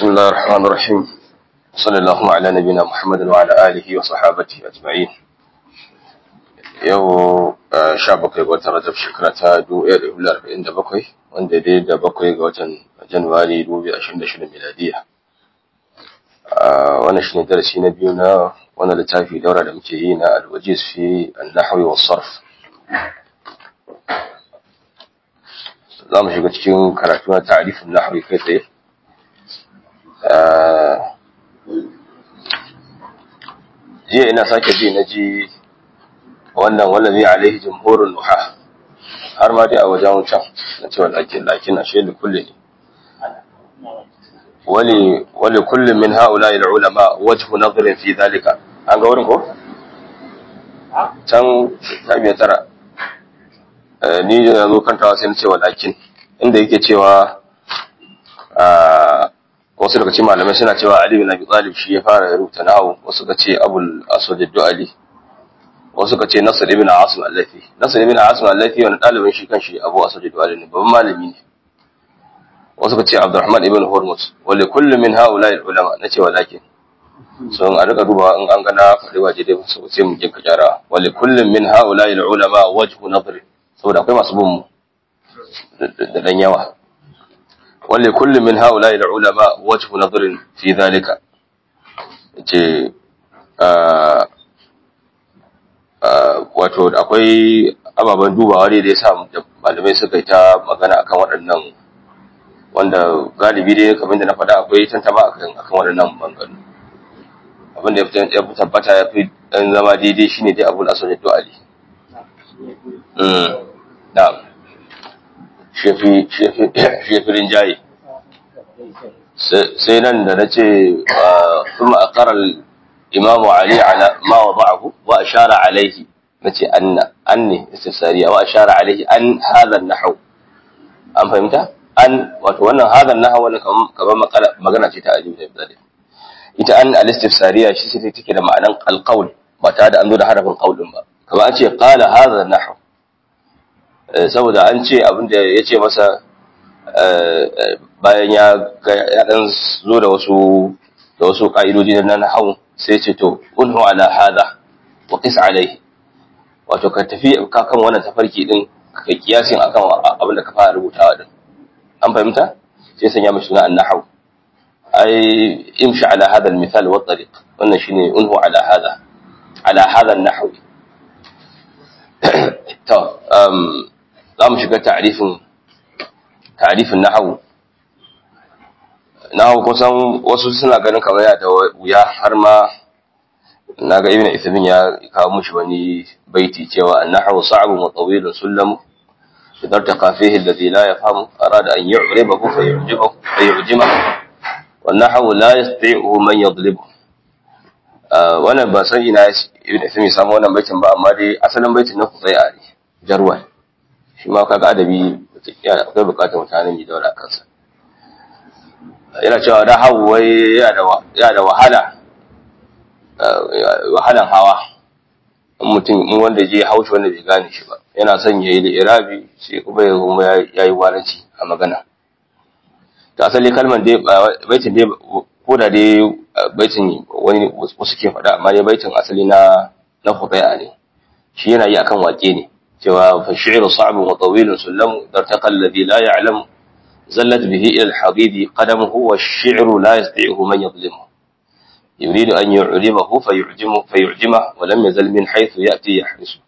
بسم الله الرحمن الرحيم صلى الله على نبينا محمد وعلى آله وصحابته أجمعين yau sha bakwai ga watan rajab shekara ta dubu ɗaya da hudu arba'in da bakwai wanda dai da bakwai ga watan januwari dubu biyu ashirin da shida miladiya wannan shi ne darasi na biyu na wannan littafi daura da muke yi na alwajiz fi annahwi wa sarf za mu shiga cikin karatu na ta'arifin nahwi kai tsaye jiya ina sake ji na ji wannan wallazi alaihi jumhurun nuha har ma dai a wajen can na cewa lakin lakin a shaidu kulle ne wali wali kullum min haula ila ulama wajhu nadhrin fi dhalika an ga wurin ko can ta biya tara ni da zo kantawa sai na cewa lakin inda yake cewa wasu daga cikin malamai suna cewa Ali bin Abi Talib shi ya fara rubuta nahawu wasu ka ce Abul Aswad ad-Du'ali wasu ka ce Nasr ibn Asim al-Lafi Nasr ibn Asim al-Lafi wani dalibin shi kanshi Abu Aswad ad-Du'ali ne babban malami ne wasu ka ce Abdurrahman ibn Hurmuz wali kullu min haula al-ulama nace walakin so a rika duba in an gana faɗi waje dai so sai mu jinka kyara wali kullu min haula al-ulama wajhu nadr saboda akwai masu bin mu da dan yawa ولكل من هؤلاء العلماء وجه نظر في ذلك ce wato akwai ababen dubawa ne da ya sa malamai suka yi ta magana akan waɗannan wanda galibi dai kamar da na faɗa akwai tantama akan akan waɗannan bangaren abin da ya fi tabbata ya fi ɗan zama daidai shine dai abul aswad du'ali na'am shefirin jayi sai nan da na ce kuma a karar imamu ali ala ma wa ba'ahu wa ashara alaihi na ce anna an ne istisariya wa ashara alaihi an hadhan nahau an fahimta an wato wannan hadhan nahau wannan kamar magana ce ta ajiyu da ibadai ita an al-istifsariya shi sai take da ma'anan alqaul ba tare da an zo da harafin qaulin ba kamar an ce qala hadha nahau saboda an ce abin da ya ce masa bayan ya dan zo da wasu da wasu ka'idoji na nahwu sai ce to unhu ala hadha wa qis alayhi wato ka tafi ka kan wannan tafarki din ka kiyasin akan abin da ka fara rubutawa din an fahimta sai sanya mishi suna an-nahwu ai imshi ala hadha al-mithal wa tariq wannan shine unhu ala hadha ala hadha an-nahwu to um za mu shiga ta'arifin ta'arifin nahawu nahawu kusan wasu suna ganin kamar ya da wuya har ma naga ibn Uthaymeen ya kawo mushi wani baiti cewa an-nahwu sa'bun wa tawilun sullam idza taqa fihi alladhi la yafhamu arada an yu'ribahu fa yu'jibahu fa yu'jimahu wan nahwu la yastati'u man yadlibu wannan ba san ina ibn Uthaymeen samu wannan baitin ba amma dai asalin baitin na Qusayya ne jarwal shi ma kaga adabi akwai bukatar mutane mai daura kansa yana cewa da hawu wai ya da wahala wahalan hawa mutum in wanda je haushi wanda bai gane shi ba yana son yayi da irabi sai kuma ya kuma yayi waranci a magana ta asali kalmar dai baitin dai ko da dai baitin wani wasu ke faɗa amma dai baitin asali na na khutaya ne shi yana yi akan wake ne cewa fashi'ru sa'bun wa tawilun sullamu dartaqa alladhi la ya'lam zallat bihi ila al-habibi qadamuhu wash-shi'ru la yastati'u man yadhlimu yuridu an yu'limahu fayu'jimu fayu'jima wa lam yazal min haythu ya'ti yahrisu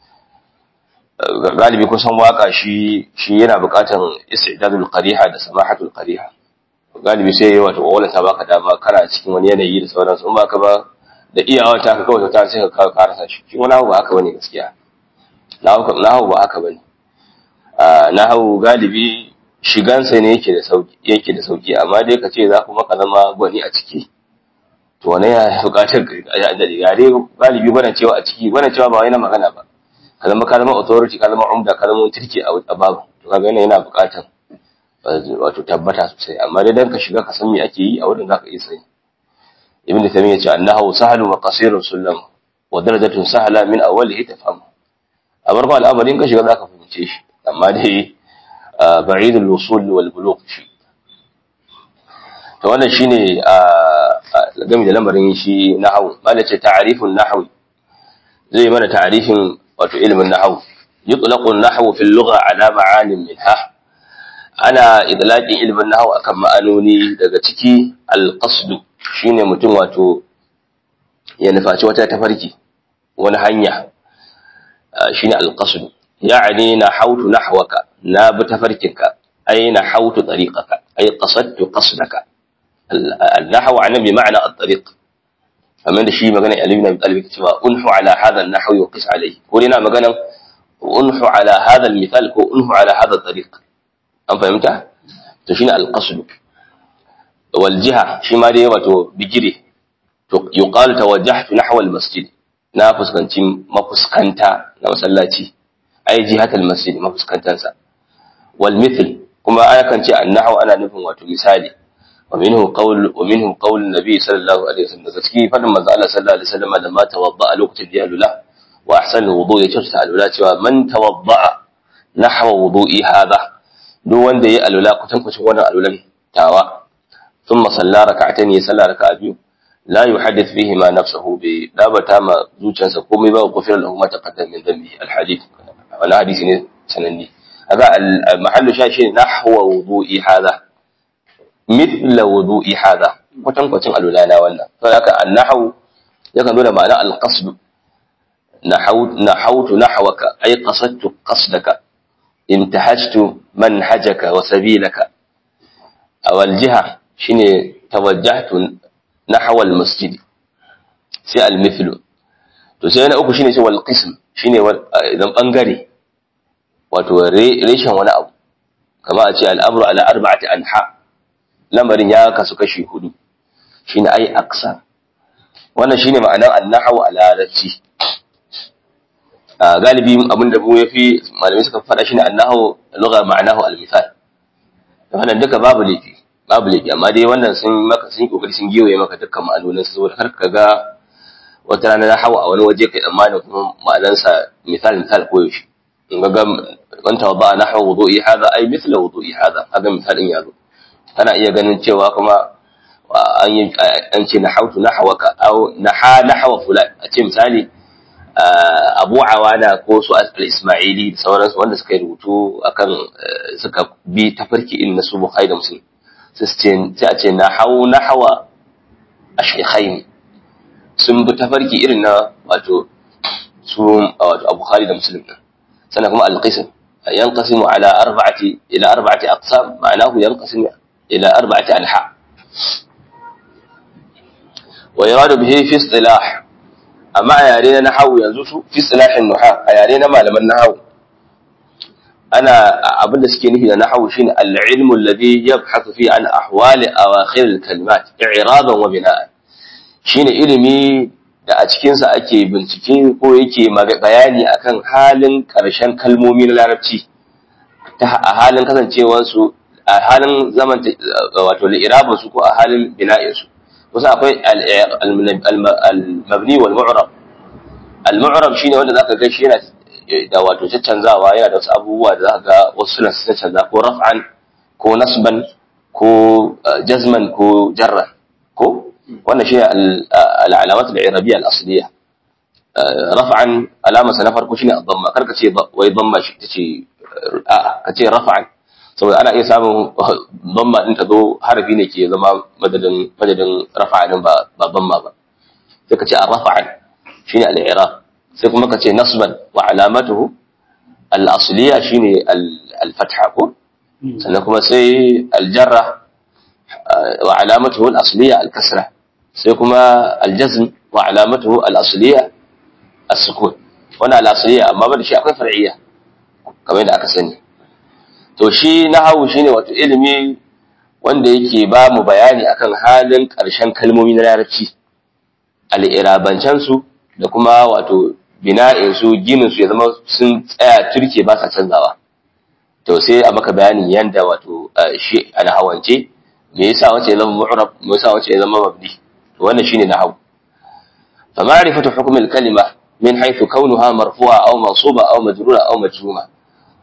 galibi kusan waka shi shi yana buƙatan istidadul qariha da samahatul qariha galibi sai wato wala ta baka dama kana cikin wani yanayi da sauransu in baka ba da iyawa ta ka kawai ta sai ka karasa shi shi wani abu ba haka bane gaskiya nahawu ba haka bane nahawu galibi shigansa ne yake da sauki yake da sauki amma dai ka ce za kuma ka zama gwani a ciki to wannan ya bukatar da dai galibi gwanan cewa a ciki gwanan cewa ba wai na magana ba ka zama ka zama authority ka zama umda ka zama turki a babu to kaga yana yana bukatar wato tabbata sosai amma dai dan ka shiga ka san me ake yi a wurin zaka iya sani ibn taymiyyah ya ce annahu sahlun wa qasirun sullam wa darajatun sahla min awwalihi tafhamu a farko al'amarin ka shiga za ka fahimce shi amma dai ba'idul wusul wal bulugh shi to wannan shine a game da lamarin shi nahwu bala ce ta'rifun nahwi zai mana ta'rifin wato ilimin nahwu yutlaqu an-nahwu fil lugha ala ma'anin minha ana idlaqin ilimin nahwu akan ma'anoni daga ciki al-qasd shine mutum wato ya nufaci wata tafarki wani hanya shine al-qasd ya'ni nahawtu nahwaka na bi tafarkinka ay nahawtu tariqaka ay qasadtu qasdaka النحو عن بمعنى الطريق فمن شيء مغنى علي بن ابي طالب cewa unhu ala hadha an-nahw yuqis alayhi ko ina magana unhu ala hadha al-mithal ko unhu ala hadha at-tariq an fahimta to shine al-qasd wal jiha shi ma dai wato bigire to yuqalu tawajjahtu nahwa al-masjid na fuskanci mafuskanta na masallaci ai jihatal masjid mafuskantansa wal mithl kuma ana kan ce an-nahw ana nufin wato misali ومنه قول ومنه قول النبي صلى الله عليه وسلم gaskiya fadin manzo Allah sallallahu alaihi wasallam da ma tawadda lokacin da ya lula wa ahsanu wudu ya kyautata alula cewa man tawadda nahwa wudu'i hada duk wanda ya alula kutan kucin wannan alulan tawa thumma salla rak'atayn ya salla raka'a biyu la yuhaddith fihi ma nafsuhu bi dabata ma zuciyarsa komai ba gufira lahu ma taqaddama min dhanbi alhadith wannan hadisi ne sananni hada al-mahallu shashi nahwa wudu'i hada mithla wudu'i hada kwatankwacin alulana wannan saboda haka annahu yakan nuna ma'ana alqasd nahawtu nahwaka ay qasadtu qasdaka intahajtu manhajaka wa sabilaka awal jiha shine tawajjahtu nahwa almasjid sai almithlu to sai na uku shine sai wal qism shine idan bangare wato reshen wani abu kama a ce al'amru ala arba'ati anha lamarin ya kasu kashi hudu shine ai aksa wannan shine ma'anar annahu a larabci galibi abin da mu yafi malamai suka faɗa shine annahu lugha ma'anahu al-misal wannan duka babu laifi babu laifi amma dai wannan sun maka sun kokari sun giwaye maka dukkan ma'anonin su saboda kar ka ga wata rana na hawa a wani waje kai tsammanin kuma ma'anansa misal misal ko yaushe in ga wanta wadda nahwa wudu'i hadha ay mithla wudu'i hadha haka misalin yazo kana iya ganin cewa kuma an yi an ce na hautu na hawaka au na ha na hawa fulan a ce misali abu awana ko su al-ismaili da sauransu wanda suka yi rubutu akan suka bi tafarki irin na su bukhari da muslim sai a ce na hau na hawa a shaikhain sun bi tafarki irin na wato su wato bukhari da muslim sannan kuma al-qism yanqasimu ala arba'ati ila arba'ati aqsam ma'anahu yanqasimu إلى أربعة أنحاء ويراد به في اصطلاح أما يارينا نحو ينزوس في اصطلاح النحاة يارينا ما لما النحو أنا أبدا سكينه نحو شين العلم الذي يبحث فيه عن أحوال أواخر الكلمات إعراضا وبناء شين علمي da a cikinsa ake bincike ko yake bayani akan halin ƙarshen kalmomi na larabci ta a halin kasancewarsu a halin zaman wato li'irabin su ko a halin bina'in su kusa akwai al-mabni wal mu'rab al-mu'rab shine wanda zaka ga shi yana da wato caccanzawa yana da wasu abubuwa da zaka ga wasu suna caccanza ko raf'an ko nasban ko jazman ko jarran ko wannan shine al-alamat al-irabiyya al-asliya raf'an alama sa na farko shine ad-damma karka ce wai damma shi tace a'a kace raf'an saboda ana iya samun bamma din ta zo harafi ne ke zama madadin madadin rafa'in ba ba bamma ba sai ka ce ar-rafa'an shine al-i'rab sai kuma ka ce nasban wa alamatuhu al-asliya shine al-fatha ko sannan kuma sai al-jarra wa alamatuhu al-asliya al-kasra sai kuma al-jazm wa alamatuhu al-asliya as-sukun wannan al-asliya amma ba da shi akwai far'iyya kamar yadda aka sani to shi nahawu shine wato ilimi wanda yake ba mu bayani akan halin ƙarshen kalmomi na larabci al'irabancan su da kuma wato bina'in su ginin su ya zama sun tsaya turke ba sa canzawa to sai a maka bayanin yanda wato shi alhawance me yasa wace ya zama mu'rab me yasa wace ya zama mabni to wannan shine nahawu fa ma'rifatu hukm al-kalima min haythu kaunuha marfu'a aw mansuba aw majrura aw majzuma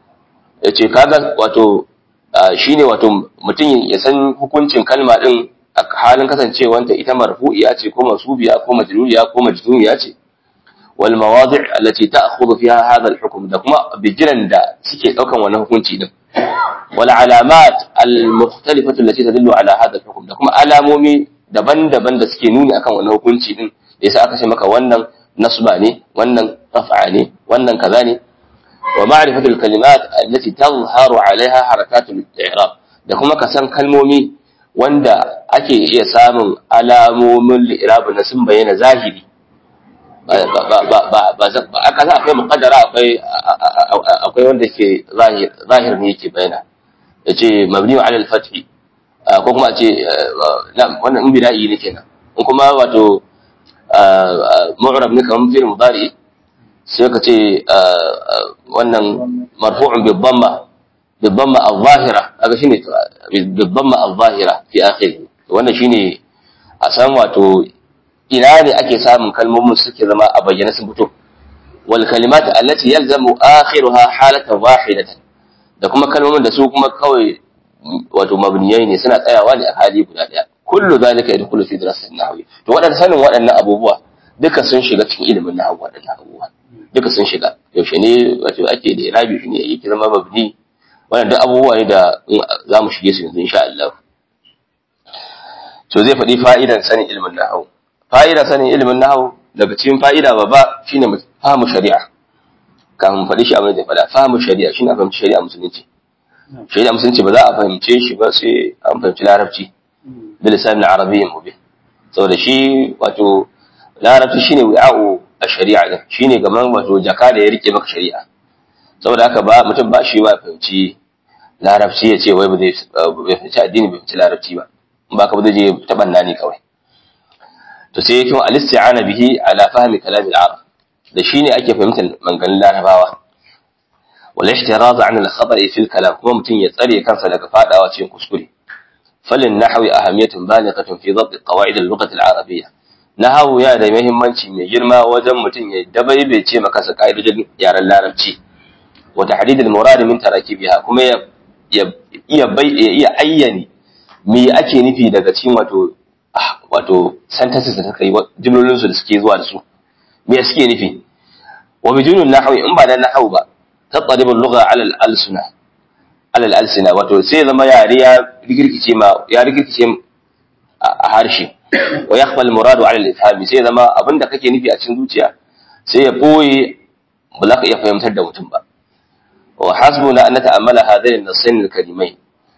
yace kaga wato shine wato mutum ya san hukuncin kalma din a halin kasancewanta ita marfu'iya ce ko masubiya ko majruriya ko majnuniya ce wal mawadi' allati ta'khudhu fiha hadha al hukm da kuma bijiran da suke daukan wannan hukunci din wal alamat al mukhtalifatu allati tadullu ala hadha al hukm da kuma alamomi daban-daban da suke nuni akan wannan hukunci din da yasa aka ce maka wannan nasba ne wannan raf'a ne wannan kaza ne wa ma'rifatu al kalimat allati tadhharu 'alayha harakatu al i'rab da kuma kasan kalmomi wanda ake iya samun alamomin li'irabu na sun bayyana zahiri ba aka za akwai muƙaddara akwai akwai wanda ke zahir ne yake bayyana ya ce mabni wa alal fathi ko kuma ce wannan in bida'i ne kenan in kuma wato mu'rab ne kamar fil mudari sai ka ce wannan marfu'un bi dhamma bi dhamma al-zahira kaga shine bi dhamma al-zahira fi akhirih wannan shine a san wato ina ne ake samun kalmomin suke zama a bayyana sun fito wal kalimat allati yalzamu akhiruha halatan wahidatan da kuma kalmomin da su kuma kawai wato mabniyai ne suna tsayawa ne a hali guda daya kullu zalika yadkhulu fi dirasatin nahwi to wadannan sanin waɗannan abubuwa duka sun shiga cikin ilimin nahwu waɗannan abubuwa duka sun shiga yaushe ne wato ake da irabi shi ne yake zama mabni wannan duk abubuwa ne da za mu shige su yanzu insha Allah to zai faɗi fa'idan sanin ilimin nahwu fa'idan sanin ilimin nahwu daga cikin fa'ida babba shine fahimu shari'a kafin faɗi shi abin da faɗa fahimu shari'a shine a fahimci shari'a musulunci shari'a musulunci ba za a fahimce shi ba sai an fahimci larabci bil lisan arabiyyin mubin saboda shi wato larabci shine wi'a'u a shari'a din shine gaman wato jaka da ya rike maka shari'a saboda haka ba mutum ba shi ba fahimci larabci ya ce wai ba zai fahimci addini bai fahimci larabci ba ba ka ba zai je ta banna ne kawai to sai yake al-isti'ana bihi ala fahmi kalam al-arab da shine ake fahimtar maganganun larabawa wal ihtiraz an al-khata' fi al-kalam kuma mutum ya tsare kansa daga fadawa cikin kuskure falin nahwi ahamiyatun balighatun fi dhabt qawaid al-lughah al-arabiyyah nahwu ya da muhimmanci mai girma wajen mutum ya dabaibe ce maka sa kaidojin yaren larabci wa tahdid al-murad min tarakibiha kuma ya iya iya ayyani me ake nufi daga cikin wato wato sentences da suka yi jimlolin su da suke zuwa da su me suke nufi wa bijunun nahwi in ba da nahwu ba tattaribu al-lugha ala al-alsuna ala al-alsina wato sai zama yare ya rigirkice ma ya rigirkice a harshe wa yakhfa al-murad ala al-ifham sai zama abinda kake nufi a cikin zuciya sai ya boye ba za ka iya fahimtar da mutum ba wa hasbuna an nata'ammala hadain an-nasain al-karimain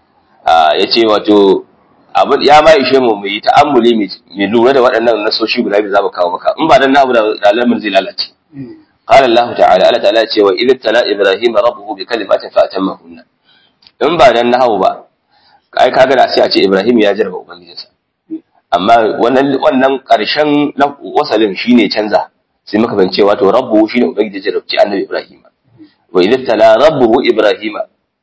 yace wato abin ya ma ishe mu mu yi ta'ammuli mu lura da waɗannan nasoshi guda biyu za mu kawo maka in ba dan nahu da alamin zai lalace qala Allah ta'ala Allah ta'ala ce wa idh tala ibrahim rabbuhu bi kalimatin fa atammahunna in ba dan nahu ba ai kaga da sai a ce ibrahim ya jarba ubangijinsa amma wannan wannan karshen wasalin shine canza sai muka bance wato rabbuhu shine ubangiji jarabci annabi ibrahim wa idh tala rabbuhu ibrahima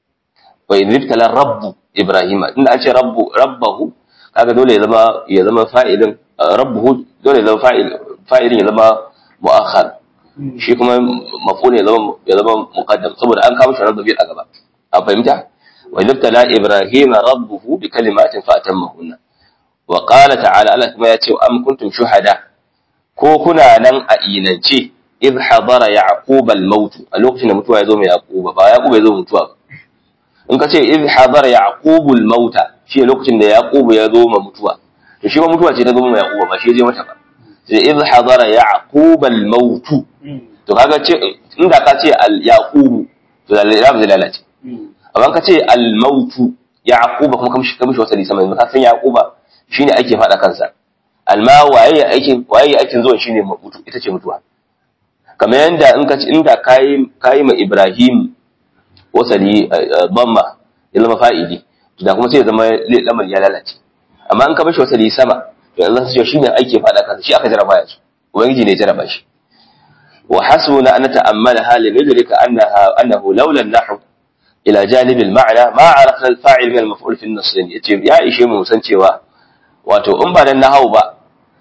wa idh tala rabbu Ibrahima inda an ce rabbu rabbahu kaga dole ya zama ya zama fa'ilin rabbuhu dole ya zama fa'il fa'ilin ya zama mu'akhar shi kuma maf'ul ya zama ya zama muqaddam saboda an kawo shi rabbi a gaba a fahimta wa idhtala ibrahima rabbuhu bi kalimatin fa atammahunna wa qala ta'ala Allah kuma ya ce am kuntum shuhada ko kuna nan a inance idh hadara yaqub al-maut a lokacin da mutuwa ya zo mai yaquba ba yaquba ya zo mutuwa ba in ka ce idh hadara yaqubul mauta shi lokacin da yaqubu ya zo ma mutuwa to shi ma mutuwa ce ta zo ma yaquba ba shi ya je mata ba sai idh hadara yaqubal maut to kaga ce inda ka ce al yaqubu to da lam zai lalace amma ka ce al maut yaquba kuma kamshi kamshi wata lisa mai ka san yaquba shine ake fada kansa alma waye aikin waye aikin zuwan shine mutu ita ce mutuwa kamar yanda in ka ce inda kai kai ma ibrahim wasali bamma ya zama fa'ili to da kuma sai ya zama lamar ya lalace amma in ka bashi wasali sama to Allah sai shi ne ake fada kansa shi aka jaraba yanzu ubangiji ne ya jaraba shi wa hasbuna an ta'ammala hal nudrika annaha annahu laula an-nahw ila janib al-ma'na ma arafna al-fa'il min al-maf'ul fi an-nass yace ya ishe mu san cewa wato in ba dan nahwu ba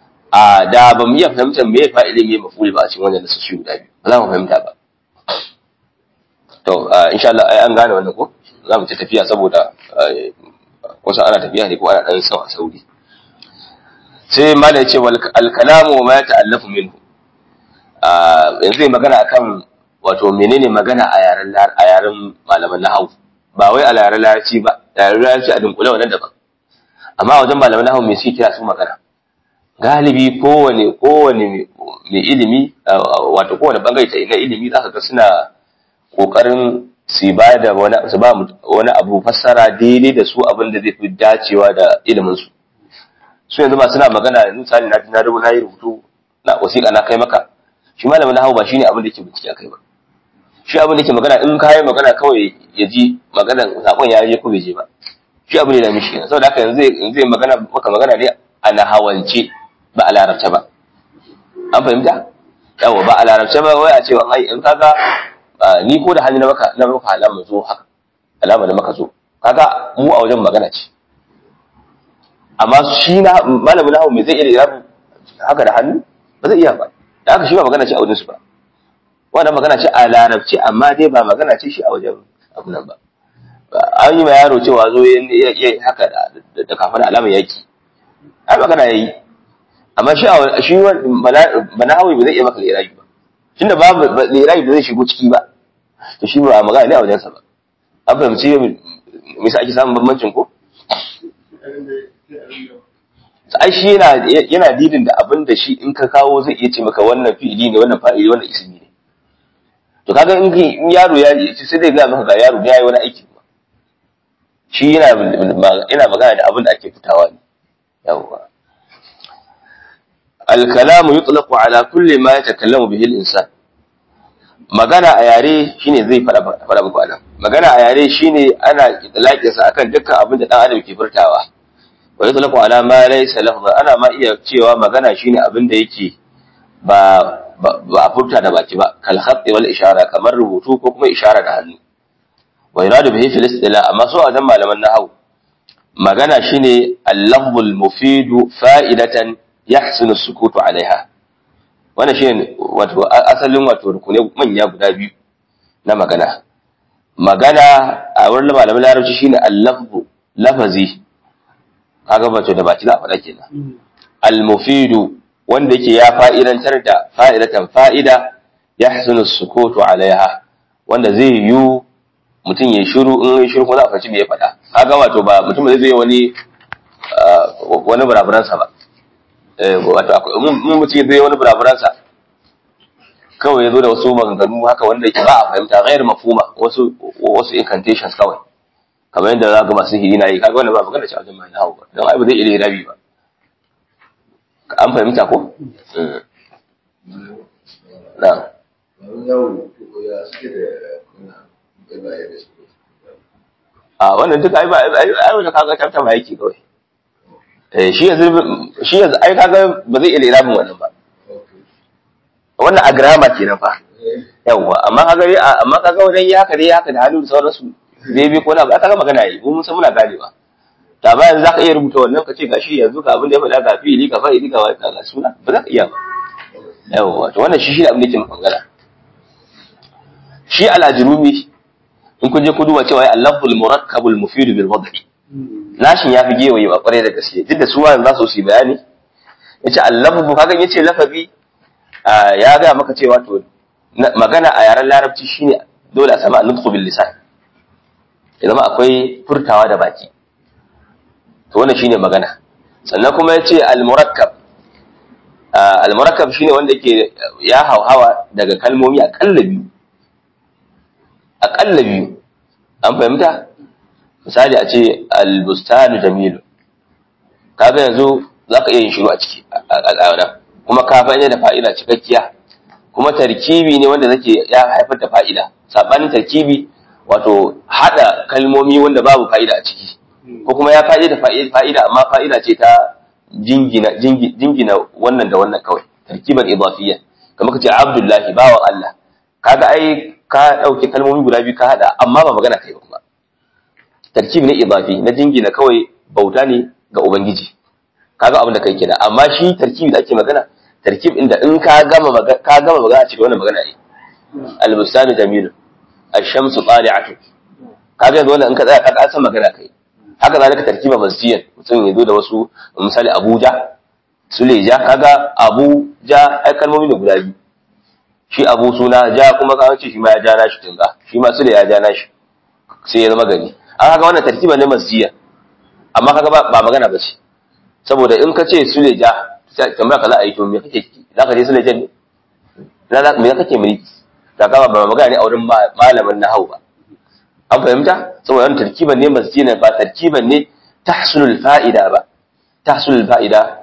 a da ba mu iya fahimtar me fa'ilin me maf'ul ba a cikin wannan nasu guda biyu ba za mu fahimta ba to insha Allah ai an gane wannan ko za mu ci tafiya saboda wasu ana tafiya ne ko ana dan sawa sauri sai mala ya ce alkalamu ma ya ta'allafu minhu yanzu zai magana akan wato menene magana a yaren a yaren malaman nahwu ba wai a yaren larabci ba yaren larabci a dunkule wannan daban amma wajen malaman nahwu me suke kira su magana galibi kowane kowane mai ilimi wato kowane bangare ta na ilimi zaka ga suna kokarin su ba da wani su ba wani abu fassara daidai da su abin da zai fi dacewa da ilimin su su yanzu ba suna magana yanzu misali na na rubuta yi rubutu na wasiƙa na kai maka shi malamin nahwu ba shine abin da yake bincike akai ba shi abin da yake magana in ka yi magana kawai ya ji maganan sakon ya je ko bai je ba shi abin da ya mishi kenan saboda haka yanzu zai magana maka magana ne a nahawance ba a larabce ba an fahimta yawa ba a larabce ba wai a ce wa ai in kaga ni ko da hannu na maka na maka alama zo haka alama da maka zo kaga mu a wajen magana ce amma shi na malamin nahawu me zai iya irabu haka da hannu ba zai iya ba da haka shi ba magana ce a wajen su ba wannan magana ce a larabci amma dai ba magana ce shi a wajen abu nan ba an yi ma yaro cewa zo ya haka da kafin alamar yaki ai magana yayi amma shi shi manahawi ba zai iya maka lirabi ba tunda babu lirabi ba zai shigo ciki ba to shi ba magana ne a wajensa ba an fahimci me yasa ake samun bambancin ko ai shi yana yana didin da abin da shi in ka kawo zai iya ce maka wannan fi'ili ne wannan fa'ili wannan ismi ne to kaga in yaro ya ce sai dai ga maka ga yaro ya yi wani aiki shi yana yana magana da abin da ake fitawa ne yawwa al-kalamu yutlaqu ala kulli ma yatakallamu bihi al-insan magana a yare shine zai fara fara muku anan magana a yare shine ana itlaqin sa akan dukkan abin da dan adam ke furtawa wa yutlaqu ala ma laysa lafza ana ma iya cewa magana shine abin da yake ba ba a furta da baki ba kal khatti wal ishara kamar rubutu ko kuma ishara da hannu wa yuradu bihi fil istila amma so a dan malaman nahwu magana shine al-lafzul mufidu fa'idatan yahsunu sukutu alaiha wannan shine wato asalin wato rukune manya guda biyu na magana magana a wurin malaman larabci shine al-lafzu lafazi kaga wato da baki za a faɗa kenan al-mufidu wanda yake ya fa'idantar da fa'idatan fa'ida yahsunu sukutu alaiha wanda zai yi mutum ya shiru in ya shiru ko za a faci me ya faɗa kaga wato ba mutum zai zai wani wani buraburansa ba wato mun mutum zai wani buraburansa kawai ya zo da wasu maganganu haka wanda yake ba a fahimta gairu mafhuma wasu wasu incantations kawai kamar yadda za ga masu hiri na yi kaga wannan ba magana ce a wajen mai nahawu ba don ai ba zai iya rabi ba an fahimta ko na a wannan duk ai ba ai wanda kaga tafta ba yake kawai eh shi yanzu shi yanzu ai kaga ba zai iya irabin wannan ba wannan a grammar kenan fa yawa amma kaga amma kaga wajen ya haka dai haka da hannu da sauransu zai bi ko na ba kaga magana yi mun san muna ganewa da ba yanzu zaka iya rubuta wannan ka ce gashi yanzu ga abin da ya faɗa ga fi'ili ka fa'ili ka wai ga suna ba za ka iya ba yawa to wannan shi shi abin da yake magana shi al-ajrumi in kun je ku duba cewa al-lafzul murakkabul mufid bil wad'i nashin yafi gewaye ba kware da gaske duk da su wannan za su yi bayani yace al-lafzu kaga yace lafazi ya ga maka cewa to magana a yaren larabci shine dole a samu an-nutqu bil lisan ya zama akwai furtawa da baki to wannan shine magana sannan kuma yace al-murakkab al-murakkab shine wanda yake ya hauhawa daga kalmomi akalla biyu aƙalla biyu an fahimta misali a ce albustanu jamilu kaga yanzu za ka iya yin shiru a ciki a kuma ka fa'ida da fa'ida cikakkiya kuma tarkibi ne wanda zake ya haifar da fa'ida sabanin tarkibi wato hada kalmomi wanda babu fa'ida a ciki ko kuma ya fa'ida da fa'ida amma fa'ida ce ta jingina jingina wannan da wannan kawai tarkiban idafiyya kamar kace abdullahi bawan Allah kaga ai ka ɗauki kalmomi guda biyu ka haɗa amma ba magana kai ba tarkib ne idafi na jingina kawai bauta ne ga ubangiji kaga abin da kai kenan amma shi tarkibi da ake magana tarkib inda in ka gama magana ka gama magana cikin wannan magana ne al-bustanu jamilu ash-shamsu tali'atu kaga yanzu wannan in ka tsaya ka san magana kai haka zalika tarkiba masjiyan mutum ya zo da wasu misali Abuja suleja kaga abu ja ai kalmomi ne guda biyu shi abu suna ja kuma ka ce shi ma ya ja nashi tunga shi ma sule ya ja nashi sai ya zama gari an kaga wannan tartiba ne masjiya amma kaga ba magana ba ce saboda in ka ce suleja tambaya ka za a yi to me kake za ka je suleja ne na me kake mulki da kama ba magana ne a wurin malamin nahau ba an fahimta saboda wannan tarkiban ne masjiya ba tarkiban ne tahsulul fa'ida ba tahsulul fa'ida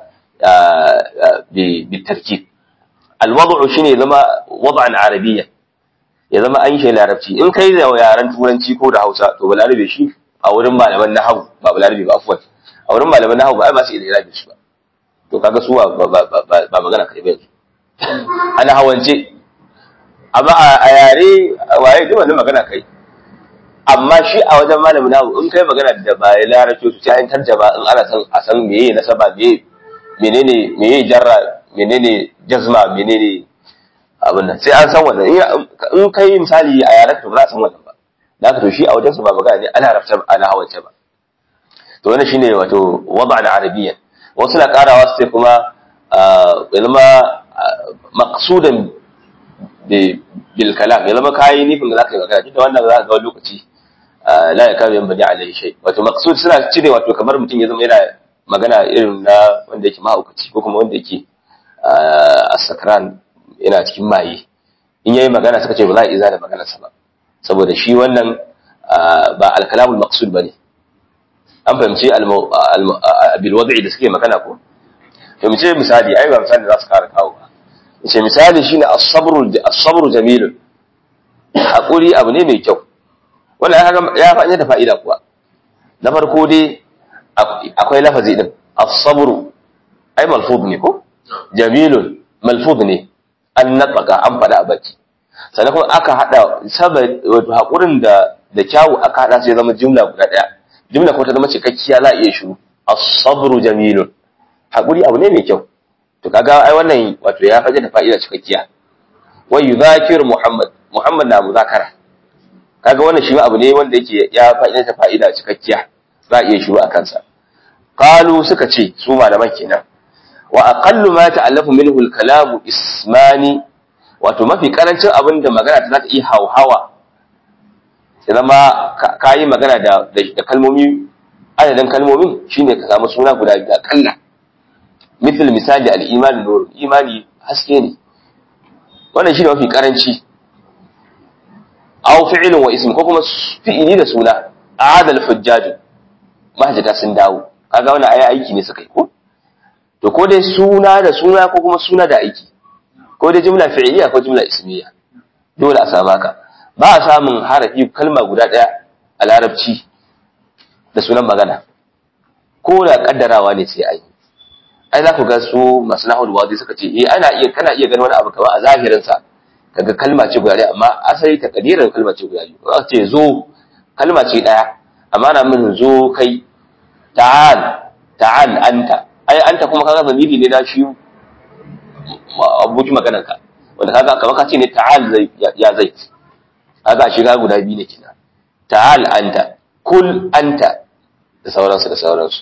بالتركيب الوضع shine zama wad'an arabiyya ya zama an shi larabci in kai da yaran turanci ko da Hausa to balarabe shi a wurin malaman nahwu ba balarabe ba afwan a wurin malaman nahwu ba ai ba su ilarabi su ba to kaga su ba magana kai ba ana hawance amma a yare waye duk wannan magana kai amma shi a wajen malamin nahwu in kai magana da ba larabci su sai an tarjaba in ana san a san meye nasaba meye menene meye jarra menene jazma menene abin nan sai an san wannan in kai misali a yaran to ba za a san wannan ba da haka to shi a wajen su ba magana ne ana rafta ana hawance ba to wannan shine wato wada na arabiyyan wasu na karawa su sai kuma ya zama maqsudan bil kalam ya zama kayi nufin da zaka yi magana duk da wannan za ka ga lokaci la ya kawo yan bani alai shay wato maqsud suna cire wato kamar mutum ya zama yana magana irin na wanda yake mahaukaci ko kuma wanda yake a sakran yana cikin maye in yayi magana suka ce ba za a iza da maganarsa ba saboda shi wannan ba alkalamul maqsud bane an fahimci bil wad'i da suke magana ko to mace misali ai ba misali za su kara kawo ba mace misali shine as-sabru as-sabru jamilun hakuri abu ne mai kyau wannan ya fa'ida da fa'ida kuwa na farko dai akwai lafazi din as-sabru ai malfuz ne ko jamilun malfuz ne an nataka an fada a baki sannan kuma aka hada saboda wato hakurin da da kyawu aka hada sai zama jumla guda daya jumla ko ta zama cikakkiya za a iya shiru as-sabru jamilun hakuri abu ne mai kyau to kaga ai wannan wato ya faje da fa'ida cikakkiya wa yudhakir muhammad muhammad na muzakara kaga wannan shi abu ne wanda yake ya fa'ida ta fa'ida cikakkiya za a iya shiru a kansa qalu suka ce su malaman kenan wa aqallu ma ta'allafu minhu al-kalamu ismani wato mafi karancin abin da magana ta za ta iya hauhawa ya zama ka yi magana da da kalmomi adadin kalmomin shine ka samu suna guda biyu akalla misal misali al-iman nur imani haske ne wannan shine mafi karanci aw fi'lun wa ism ko kuma fi'ili da suna a'ada al-hujjaj mahajjata sun dawo kaga wannan ayi aiki ne suka yi ko to ko dai suna da suna ko kuma suna da aiki ko dai jumla fi'iliya ko jumla ismiya dole a samu haka ba a samun harafi kalma guda daya a larabci da sunan magana ko da kaddarawa ne sai ai ai za ku ga su masu nahul wadi suka ce eh ana iya kana iya ganin wani abu kamar a zahirin sa kaga kalma ce guda daya amma asali takdirin kalma ce guda biyu aka ce zo kalma ce daya amma na min zo kai ta'al ta'al anta ai anta kuma kaga zamiri ne na shi abuki maganar ka wanda kaga kamar ka ce ne ta'al zai ya zai kaga shi ga guda biyu ne kina ta'al anta kul anta da sauransu da sauransu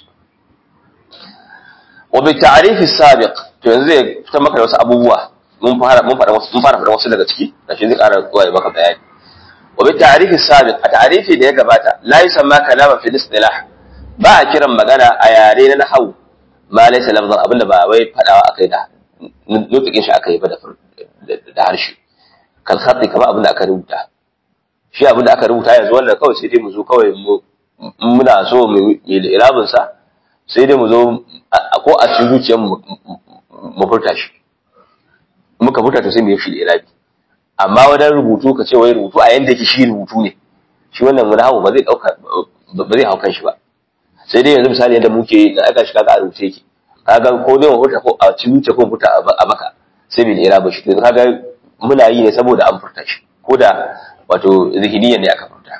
wa bi ta'rif as-sabiq to yanzu zai fitar maka da wasu abubuwa mun fara mun fara wasu mun fara fara wasu daga ciki da shi zai ƙara zuwa ya maka bayani wa bi ta'rif as-sabiq a ta'rifi da ya gabata la yusamma kalama fi istilah ba a kiran magana a yare na nahwu ma laysa lafzan abinda ba wai fadawa akai da nutukin shi aka yi ba da harshe kal khati kamar abinda aka rubuta shi abinda aka rubuta yanzu wannan kawai sai dai mu zo kawai mu muna so mu yi irabin sa sai dai mu zo ko a cikin zuciyar mu mu furta shi muka furta to sai mu yi shi da irabi amma wadan rubutu ka ce wai rubutu a yanda yake shi rubutu ne shi wannan mun hawo ba zai dauka ba zai haukan shi ba sai dai yanzu misali yadda muke da aka shi kaga a rubuce yake kaga ko dai mu furta ko a cikin zuciya ko furta a baka sai bil iraba shi to kaga muna yi ne saboda an furta shi ko da wato zihiniyan ne aka furta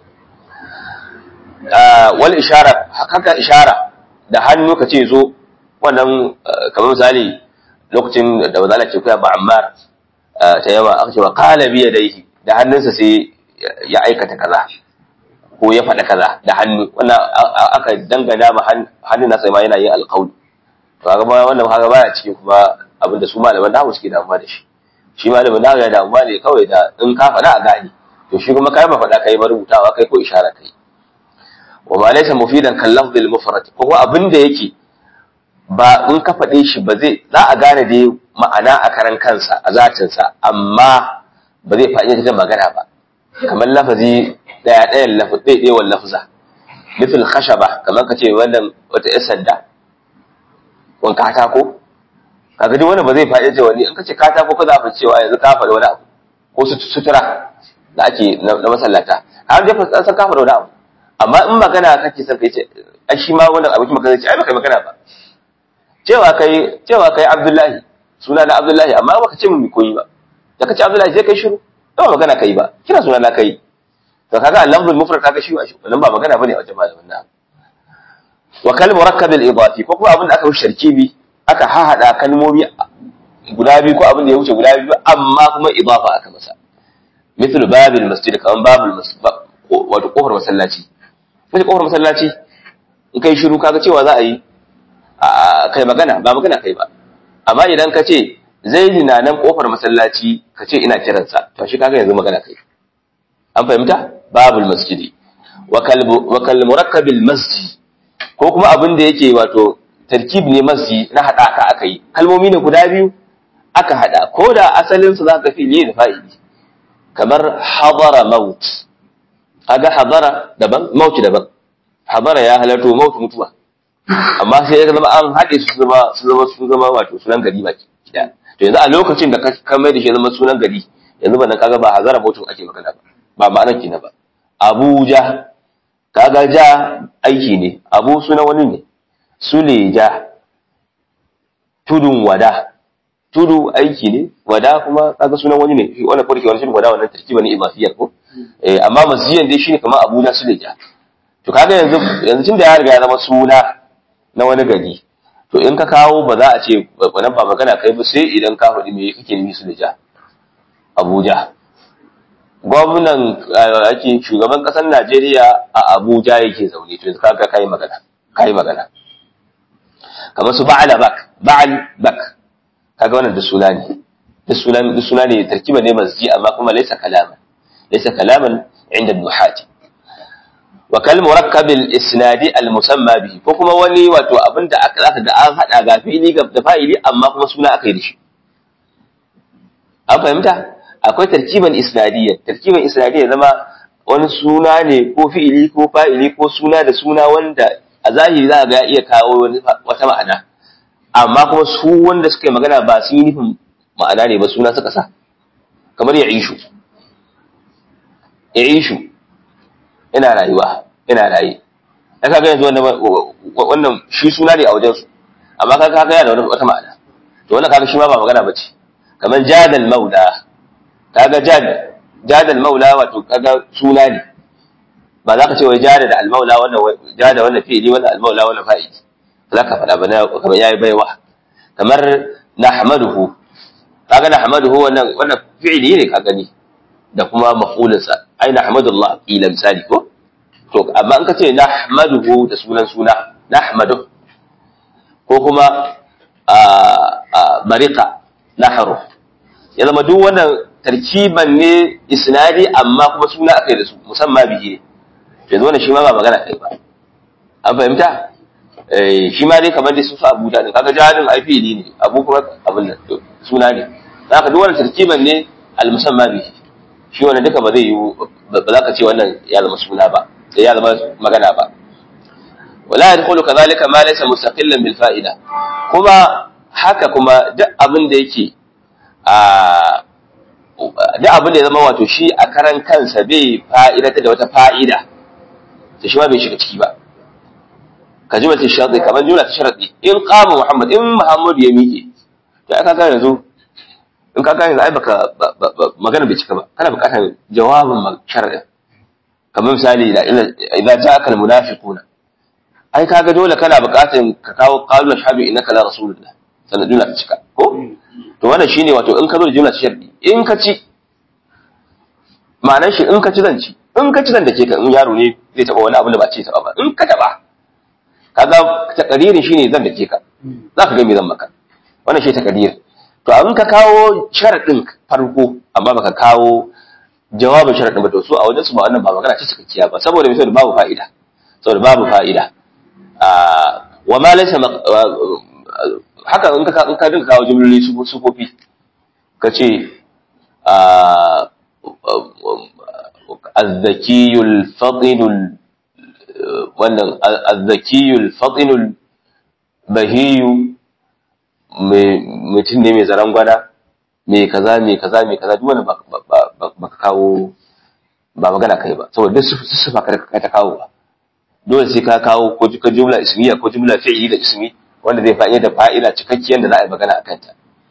wal ishara haka ishara da hannu ka ce zo wannan kamar misali lokacin da bazala ce kuya ba ammar ta yawa aka ce wa qala bi yadayhi da hannunsa sai ya aikata kaza ko ya faɗa kaza da hannu wannan aka dangana ma hannun nasa ma yana yin alƙawli to kaga ba wannan kaga baya cikin kuma abin da su malaman nahu suke damuwa da shi shi malamin nahu ya damuwa ne kawai da in ka faɗa a gane to shi kuma kai ba faɗa kai ba rubutawa kai ko ishara kai wa ma laysa mufidan kal lafzil mufrad ko abin da yake ba in ka faɗe shi ba zai za a gane dai ma'ana a karan kansa a zatinsa amma ba zai faɗi da magana ba kamar lafazi daya ɗayan lafazi ɗaya lafza mithil khashaba kamar ka ce wannan wata ƴar sanda wan katako kaga duk wannan ba zai faɗi da wani in ka ce katako ka za a cewa yanzu ka faɗi wani abu ko sutura da ake na masallata har dai fa san ka faɗi wani abu amma in magana kake son kai ce ai shi ma wannan abokin magana ce ai baka magana ba cewa kai cewa kai Abdullahi suna na Abdullahi amma baka ce mun koyi ba da kace Abdullahi sai kai shiru ba magana kai ba kira suna na kai to kaga al-lafzul mufrad kaga shi wannan ba magana bane a wajen malamin nan wa kal murakkab al-idafi ko kuma abin da aka wuce sharkibi aka hahada kalmomi guda biyu ko abin da ya wuce guda biyu amma kuma idafa aka masa مثل باب المسجد كمان باب المسجد wato kofar masallaci kace kofar masallaci in kai shiru kaga cewa za a yi kai magana ba magana kai ba amma idan ka ce zaidi na nan kofar masallaci ka ce ina kiransa to shi kaga yanzu magana kai an fahimta babul masjidi wa kal murakkabil masjid ko kuma abin da yake wato tarkib ne masjid na hada ka aka yi kalmomi ne guda biyu aka hada ko da asalin su zaka fi ne da fa'ili kamar hadara maut kaga hadara daban maut daban hadara ya halarto maut mutuwa amma sai ya zama an haɗe su zama su zama su zama wato sunan gari ba kida to yanzu a lokacin da ka mai da shi zama sunan gari yanzu ban kaga ba hazara mutum ake magana ba ba ma'anar kina ba Abuja kaga ja aiki ne abu sunan wani ne suleja tudun wada tudu aiki ne wada kuma kaga sunan wani ne wannan kurke wani shi wada wannan tarkiba ne ibafiyar ko eh amma masjidan dai shine kamar Abuja suleja to kaga yanzu yanzu tunda ya riga ya zama suna na wani gari to in ka kawo ba za a ce wannan ba magana kai ba sai idan ka faɗi me kake nufi su da ja Abuja gwamnan ake shugaban ƙasar Najeriya a Abuja yake zaune to yanzu kaga kai magana kai magana kamar su ba'ala bak ba'al bak kaga wannan da suna ne da suna da suna ne tarkiba ne masji amma kuma laysa kalaman laysa kalaman inda nuhati wa kal murakkab al isnadi al musamma bihi ko kuma wani wato abinda aka zaka ga an hada ga fili ga da fa'ili amma kuma suna aka yi da shi an fahimta akwai tarkiban isnadiyya tarkiban isnadiyya zama wani suna ne ko fi'ili ko fa'ili ko suna da suna wanda a zahiri za ga iya kawo wata ma'ana amma kuma su wanda suka yi magana ba su yi nufin ma'ana ne ba suna suka sa kamar ya ishu ya ishu ina rayuwa ina raye ya kaga yanzu wannan shi suna ne a wajensu amma kaga kaga yana da wata ma'ana to wannan kaga shi ma ba magana bace kamar jadal maula kaga jad jadal maula wato kaga suna ne ba za ka ce wai jada da almaula wannan jada wannan fi'ili wannan almaula wannan fa'ili za ka faɗa ba na kamar yayi baiwa kamar nahmaduhu kaga nahmaduhu wannan wannan fi'ili ne ka gani da kuma maf'ulinsa ai nahmadullah ila misali ko to amma in ka ce nahmaduhu da sunan suna nahmadu ko kuma mariqa nahru ya zama duk wannan tarkiban ne isnadi amma kuma suna akai da su musamman bihi ne yanzu wannan shi ma ba magana kai ba an fahimta eh shi ma dai kamar dai su su Abu Dalib kaga jahilin ai fili ne Abu kuma abin nan suna ne zaka duk wannan tarkiban ne al musamma bihi shi wannan duka ba zai yi ba za ka ce wannan ya zama suna ba sai ya zama magana ba wala yadkhulu kadhalika ma laysa mustaqillan bil fa'ida kuma haka kuma duk abin da yake a duk abin da ya zama wato shi a karan kansa bai fa'idata da wata fa'ida ta shi ma bai shiga ciki ba ka ji mace sharɗi kamar jumla ta sharɗi in qama muhammad in muhammad ya miƙe to aka ga yanzu in ka gane ai baka magana bai cika ba kana buƙatar jawabin sharɗin kamar misali da idza ja'aka almunafiquna ai kaga dole kana buƙatar ka kawo qalu ashhadu innaka la rasulullah sannan jumla ta cika ko to wannan shine wato in ka zo da jumla ta sharɗi in ka ci ma'anar shi in ka ci zan ci in ka ci zan da ke ka in yaro ne zai taɓa wani abu da ba ce taɓa ba in ka taɓa kaga takadirin shine zan dake ka zaka ga me zan maka wannan shi takadirin to abin ka kawo sharadin farko amma baka kawo jawabin sharadin ba to su a wajen su ba wannan ba magana ce cikakkiya ba saboda me saboda babu fa'ida saboda babu fa'ida wa ma laysa haka in ka in ka dinka kawo jumloli sufofi ka ce azzakiyul fadinul wannan azzakiyul fadinul bahiyu mutum ne mai zaren gwana mai kaza mai kaza mai kaza duk wani ba ka kawo ba magana kai ba saboda duk su ba ka ta kawo ba dole sai ka kawo ko jumla ismiya ko jumla fi'ili da ismi wanda zai fa'ida da fa'ida cikakkiyar da za a yi magana a kanta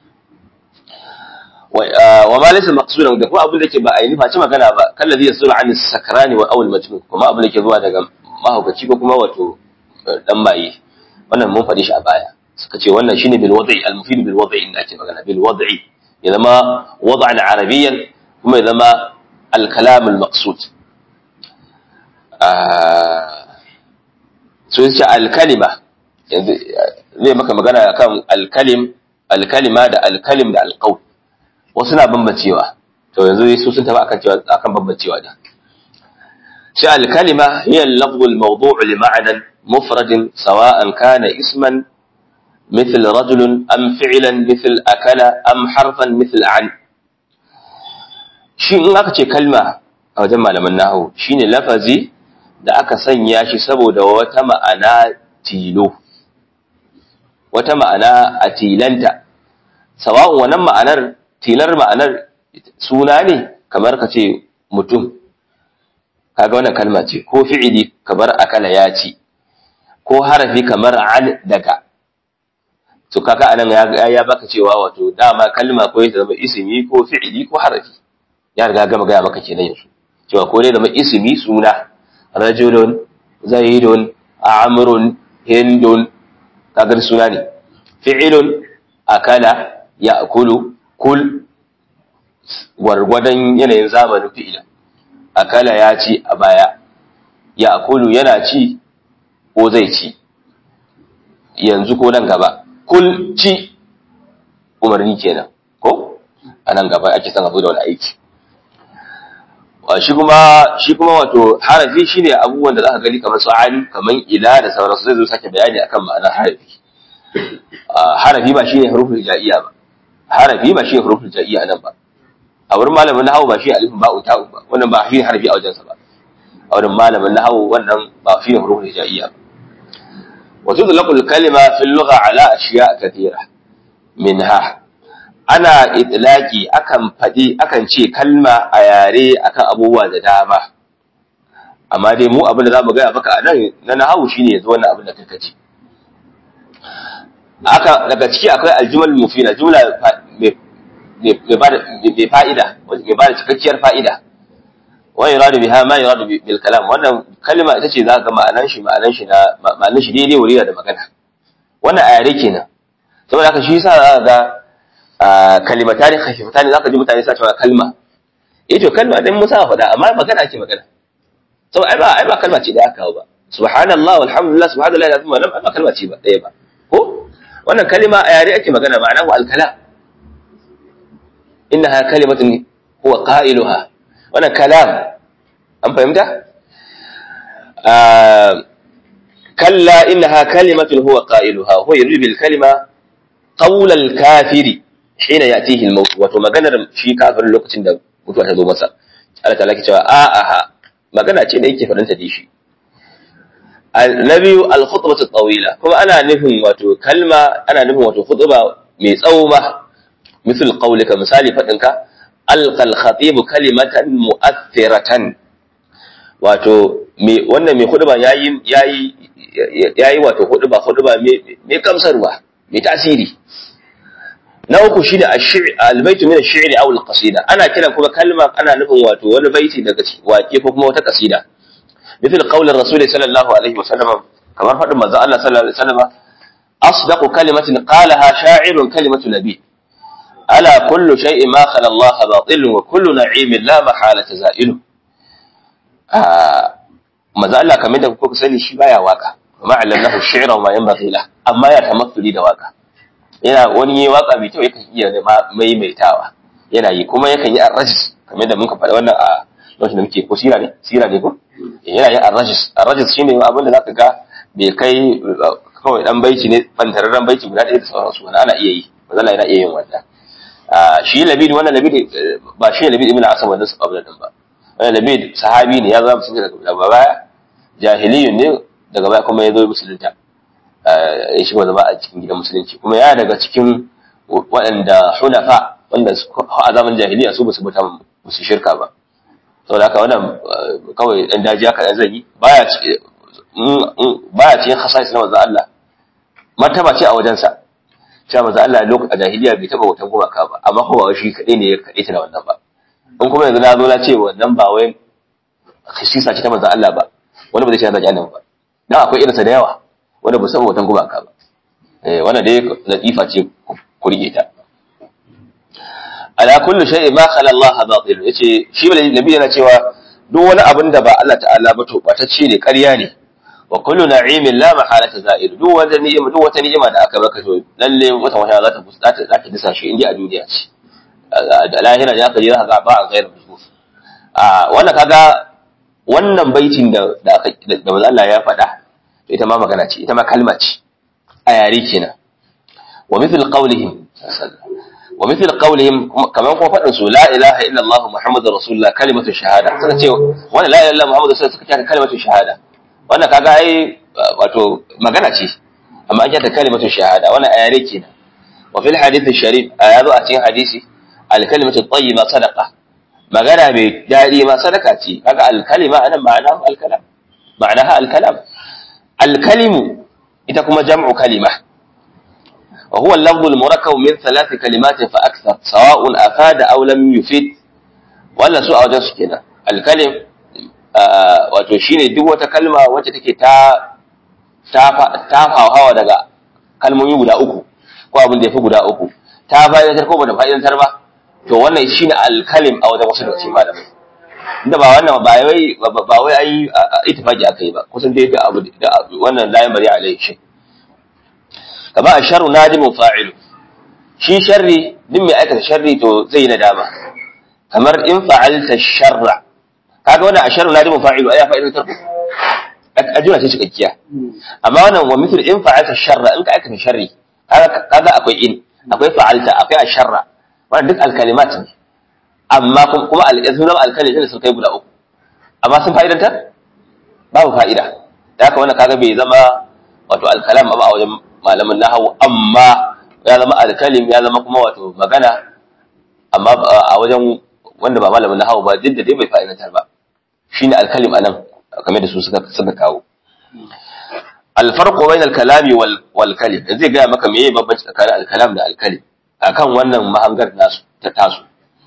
wa ma laysa maqsudan da kuma abin da ke ba a yi nufa ci magana ba kallazi yasulu an sakrani wa awal majnun kuma abin da ke zuwa daga mahaukaci ko kuma wato dan maye wannan mun faɗi shi a baya suka ce wannan shine bil wad'i al mufid bil wad'i inda ake magana bil wad'i ya zama wad'an arabiyyan kuma ya zama al kalam al maqsud so yace al kalima yanzu zai maka magana kan al kalim al kalima da al kalim da al qawl wasu na bambancewa to yanzu su sun tafi akan cewa akan bambancewa da shi al kalima hiya al lafz al mawdu' li ma'nan mufrad sawa'an kana isman مثل رجل أم فعلا مثل أكل أم حرفا مثل عن shi in aka ce kalma a wajen malaman nahu shine lafazi da aka sanya shi saboda wata ma'ana tilo wata ma'ana a tilanta sawa'un wannan ma'anar tilar ma'anar suna ne kamar ka ce mutum kaga wannan kalma ce ko fi'ili kamar akala ya ci ko harafi kamar an daga to kaka anan ya ya baka cewa wato dama kalma ko ya zama ismi ko fi'ili ko harafi ya riga gama gaya maka kenan yanzu cewa ko dai zama ismi suna rajulun zaidun amrun hindun kaga suna ne fi'ilun akala ya'kulu kul gwargwadon yanayin zamanin fi'ila akala ya ci a baya ya'kulu yana ci ko zai ci yanzu ko nan gaba kul ci umarni kenan ko a nan gaba ake son abu da wani aiki shi kuma shi kuma wato harafi shine abubuwan da zaka gani kamar su an kamar ila da sauransu zai zo sake bayani akan ma'anar harafi harafi ba shine huruful jaiya ba harafi ba shine huruful jaiya nan ba a wurin malamin nahwu ba shi alifin ba'u ta'u ba wannan ba shi harafi a wajensa ba a wurin malamin nahwu wannan ba shi huruful jaiya ba وتطلق الكلمة في اللغة على أشياء كثيرة منها أنا إطلاقي أكن فدي أكن شيء كلمة أياري أكن أبوة دامة أما دي مو أبن ذا بغاية بك أنا ننهاو شيني يزوانا أبن كتكتي aka daga ciki akwai aljumal mufina jumla mai fa'ida mai bada cikakkiyar fa'ida wa yuradu biha ma yuradu bil kalam wannan kalma ita ce za ka ma'anan shi ma'anan shi na ma'anan shi daidai wuri da magana wannan a yare kenan saboda haka shi yasa za ka ga kalimatani khafifatani za ka ji mutane sa cewa kalma eh to kalma dan musa faɗa amma magana ake magana saboda ai ba ai ba kalma ce da aka kawo ba subhanallah walhamdulillah subhanallah lazim wannan ba kalma ce ba ɗaya ba ko wannan kalma a yare ake magana ma'ana al kalam innaha kalimatun huwa qailuha wannan kalam an fahimta kalla innaha kalimatun huwa qailuha huwa yuridu bil kalima qawl al kafiri hina yatihi al maut wato maganar shi kafirin lokacin da mutuwa ta zo masa Allah ta'ala ke cewa a aha magana ce da yake fadanta da shi na biyu al khutbatu tawila kuma ana nufin wato kalma ana nufin wato khutba mai tsawo ma misal qawlika misali fadinka alqal khatibu kalimatan mu'athiratan wato me wannan mai hudba yayi yayi yayi wato hudba hudba me kamsarwa me tasiri na uku shine al-baytu min ash-shi'r aw al-qasida ana kiran kuma kalma ana nufin wato wani baiti daga waƙe ko kuma wata kasida مثل قول الرسول صلى الله عليه وسلم كما فضل manzo Allah sallallahu alaihi wasallam asdaqu kalimatin qalaha sha'irun kalimatu nabi ألا كل شيء ما خلا الله باطل وكل نعيم لا محالة زائل maza Allah kamar da kuka sani shi baya waka ma allamnahu shi'ra wa ma yanbaghi lahu amma ya tamaffuli da waka yana wani yi waka mai kyau yakan iya maimaitawa yana yi kuma yakan yi arrajis kamar da muka faɗa wannan a lokacin da muke ko sira ne sira ne ko yana yin arrajis arrajis shine abin da zaka ga bai kai kawai dan baiti ne bantararren baiti guda ɗaya da sauransu wani ana iya yi mazala yana iya yin wannan shi labid wannan labid ba shi labid ibn asam wannan sahabban din ba wannan labid sahabi ne ya zama musulmi daga baya jahiliyun ne daga baya kuma ya zo musulunta ya shiga zama a cikin gidan musulunci kuma ya daga cikin waɗanda hunafa wanda a zaman jahiliya su basu mutu musu shirka ba saboda haka wannan kawai dan dajiya kaɗan zai yi baya baya cikin khasais na manzo Allah martaba ce a wajensa cewa manzo Allah lokacin a jahiliya bai taba wutan gumaka ba amma ko ba shi kaɗai ne ya kaɗai ta da wannan ba in kuma yanzu na zo na ce wannan ba wai khisisa ce ta manzo Allah ba wani ba zai ce na jahannama ba dan akwai irinsa da yawa wanda ba saba wutan gumaka ba eh wannan dai latifa ce ku rike ta ala kullu shay'in ma khala Allah batil yace shi nabi yana cewa duk wani abin da ba Allah ta'ala ba to batacce ne ƙarya ne wa kullu na'imin la mahalata za'ir duk wata ni'ima duk wata ni'ima da aka baka to lalle wata wata za ta za ta za ta disa shi inda a duniya ce da lahira ya kaje za ka ga ba a gairu musu a wannan kaga wannan baitin da da da Allah ya faɗa ita ma magana ce ita ma kalma ce a yare kenan wa mithl qawlihim wa mithl qawlihim kaman kuma faɗin su la ilaha illa Allah muhammadur rasulullah kalimatu shahada suka ce wannan la ilaha illa muhammadur rasulullah suka ce kalimatu shahada wannan kaga ai wato magana ce amma an ta kalimatu shahada wannan a yare kenan wa fil hadith sharif a yazo a cikin hadisi al kalimatu tayyiba sadaqa magana mai daɗi ma sadaka ce kaga al kalima anan ma'ana al kalam ma'anaha al kalam al kalimu ita kuma jam'u kalima wa huwa al-lafdhu al-murakkab min thalath kalimat fa akthar sawa'un afada aw lam yufid wannan su a wajen su kenan al kalim wato shine duk wata kalma wacce take ta ta hawa daga kalmomi guda uku ko abin da yafi guda uku ta fa'idantar ko bata fa'idantar ba to wannan shine alkalim a wajen wasu daga cikin malamai inda ba wannan ba wai ba wai ai ittifaqi akai ba kusan dai da abu da wannan layin bari alai shi kama asharu nadimun fa'ilu shi sharri din mai aikata sharri to zai yi nadama kamar in fa'alta sharra kaga wannan asharu nadimun fa'ilu ai ya fa'idantar ajira ce cikakkiya amma wannan wa mithl in fa'alta sharra in ka aikata sharri kaga akwai in akwai fa'alta akwai asharra wannan duk alkalimat ne amma kuma al'izmu zama alkalin ne sun kai guda uku amma sun fa'idantar babu fa'ida da haka wannan kaga bai zama wato alkalam ba a wajen malamin nahawu amma ya zama alkalim ya zama kuma wato magana amma a wajen wanda ba malamin nahawu ba duk da dai bai fa'idantar ba shine alkalim anan kamar da su suka suka kawo alfarqu bainal kalami wal wal kalim zai ga maka meye bambanci tsakanin alkalam da alkalim akan wannan mahangar nasu ta tasu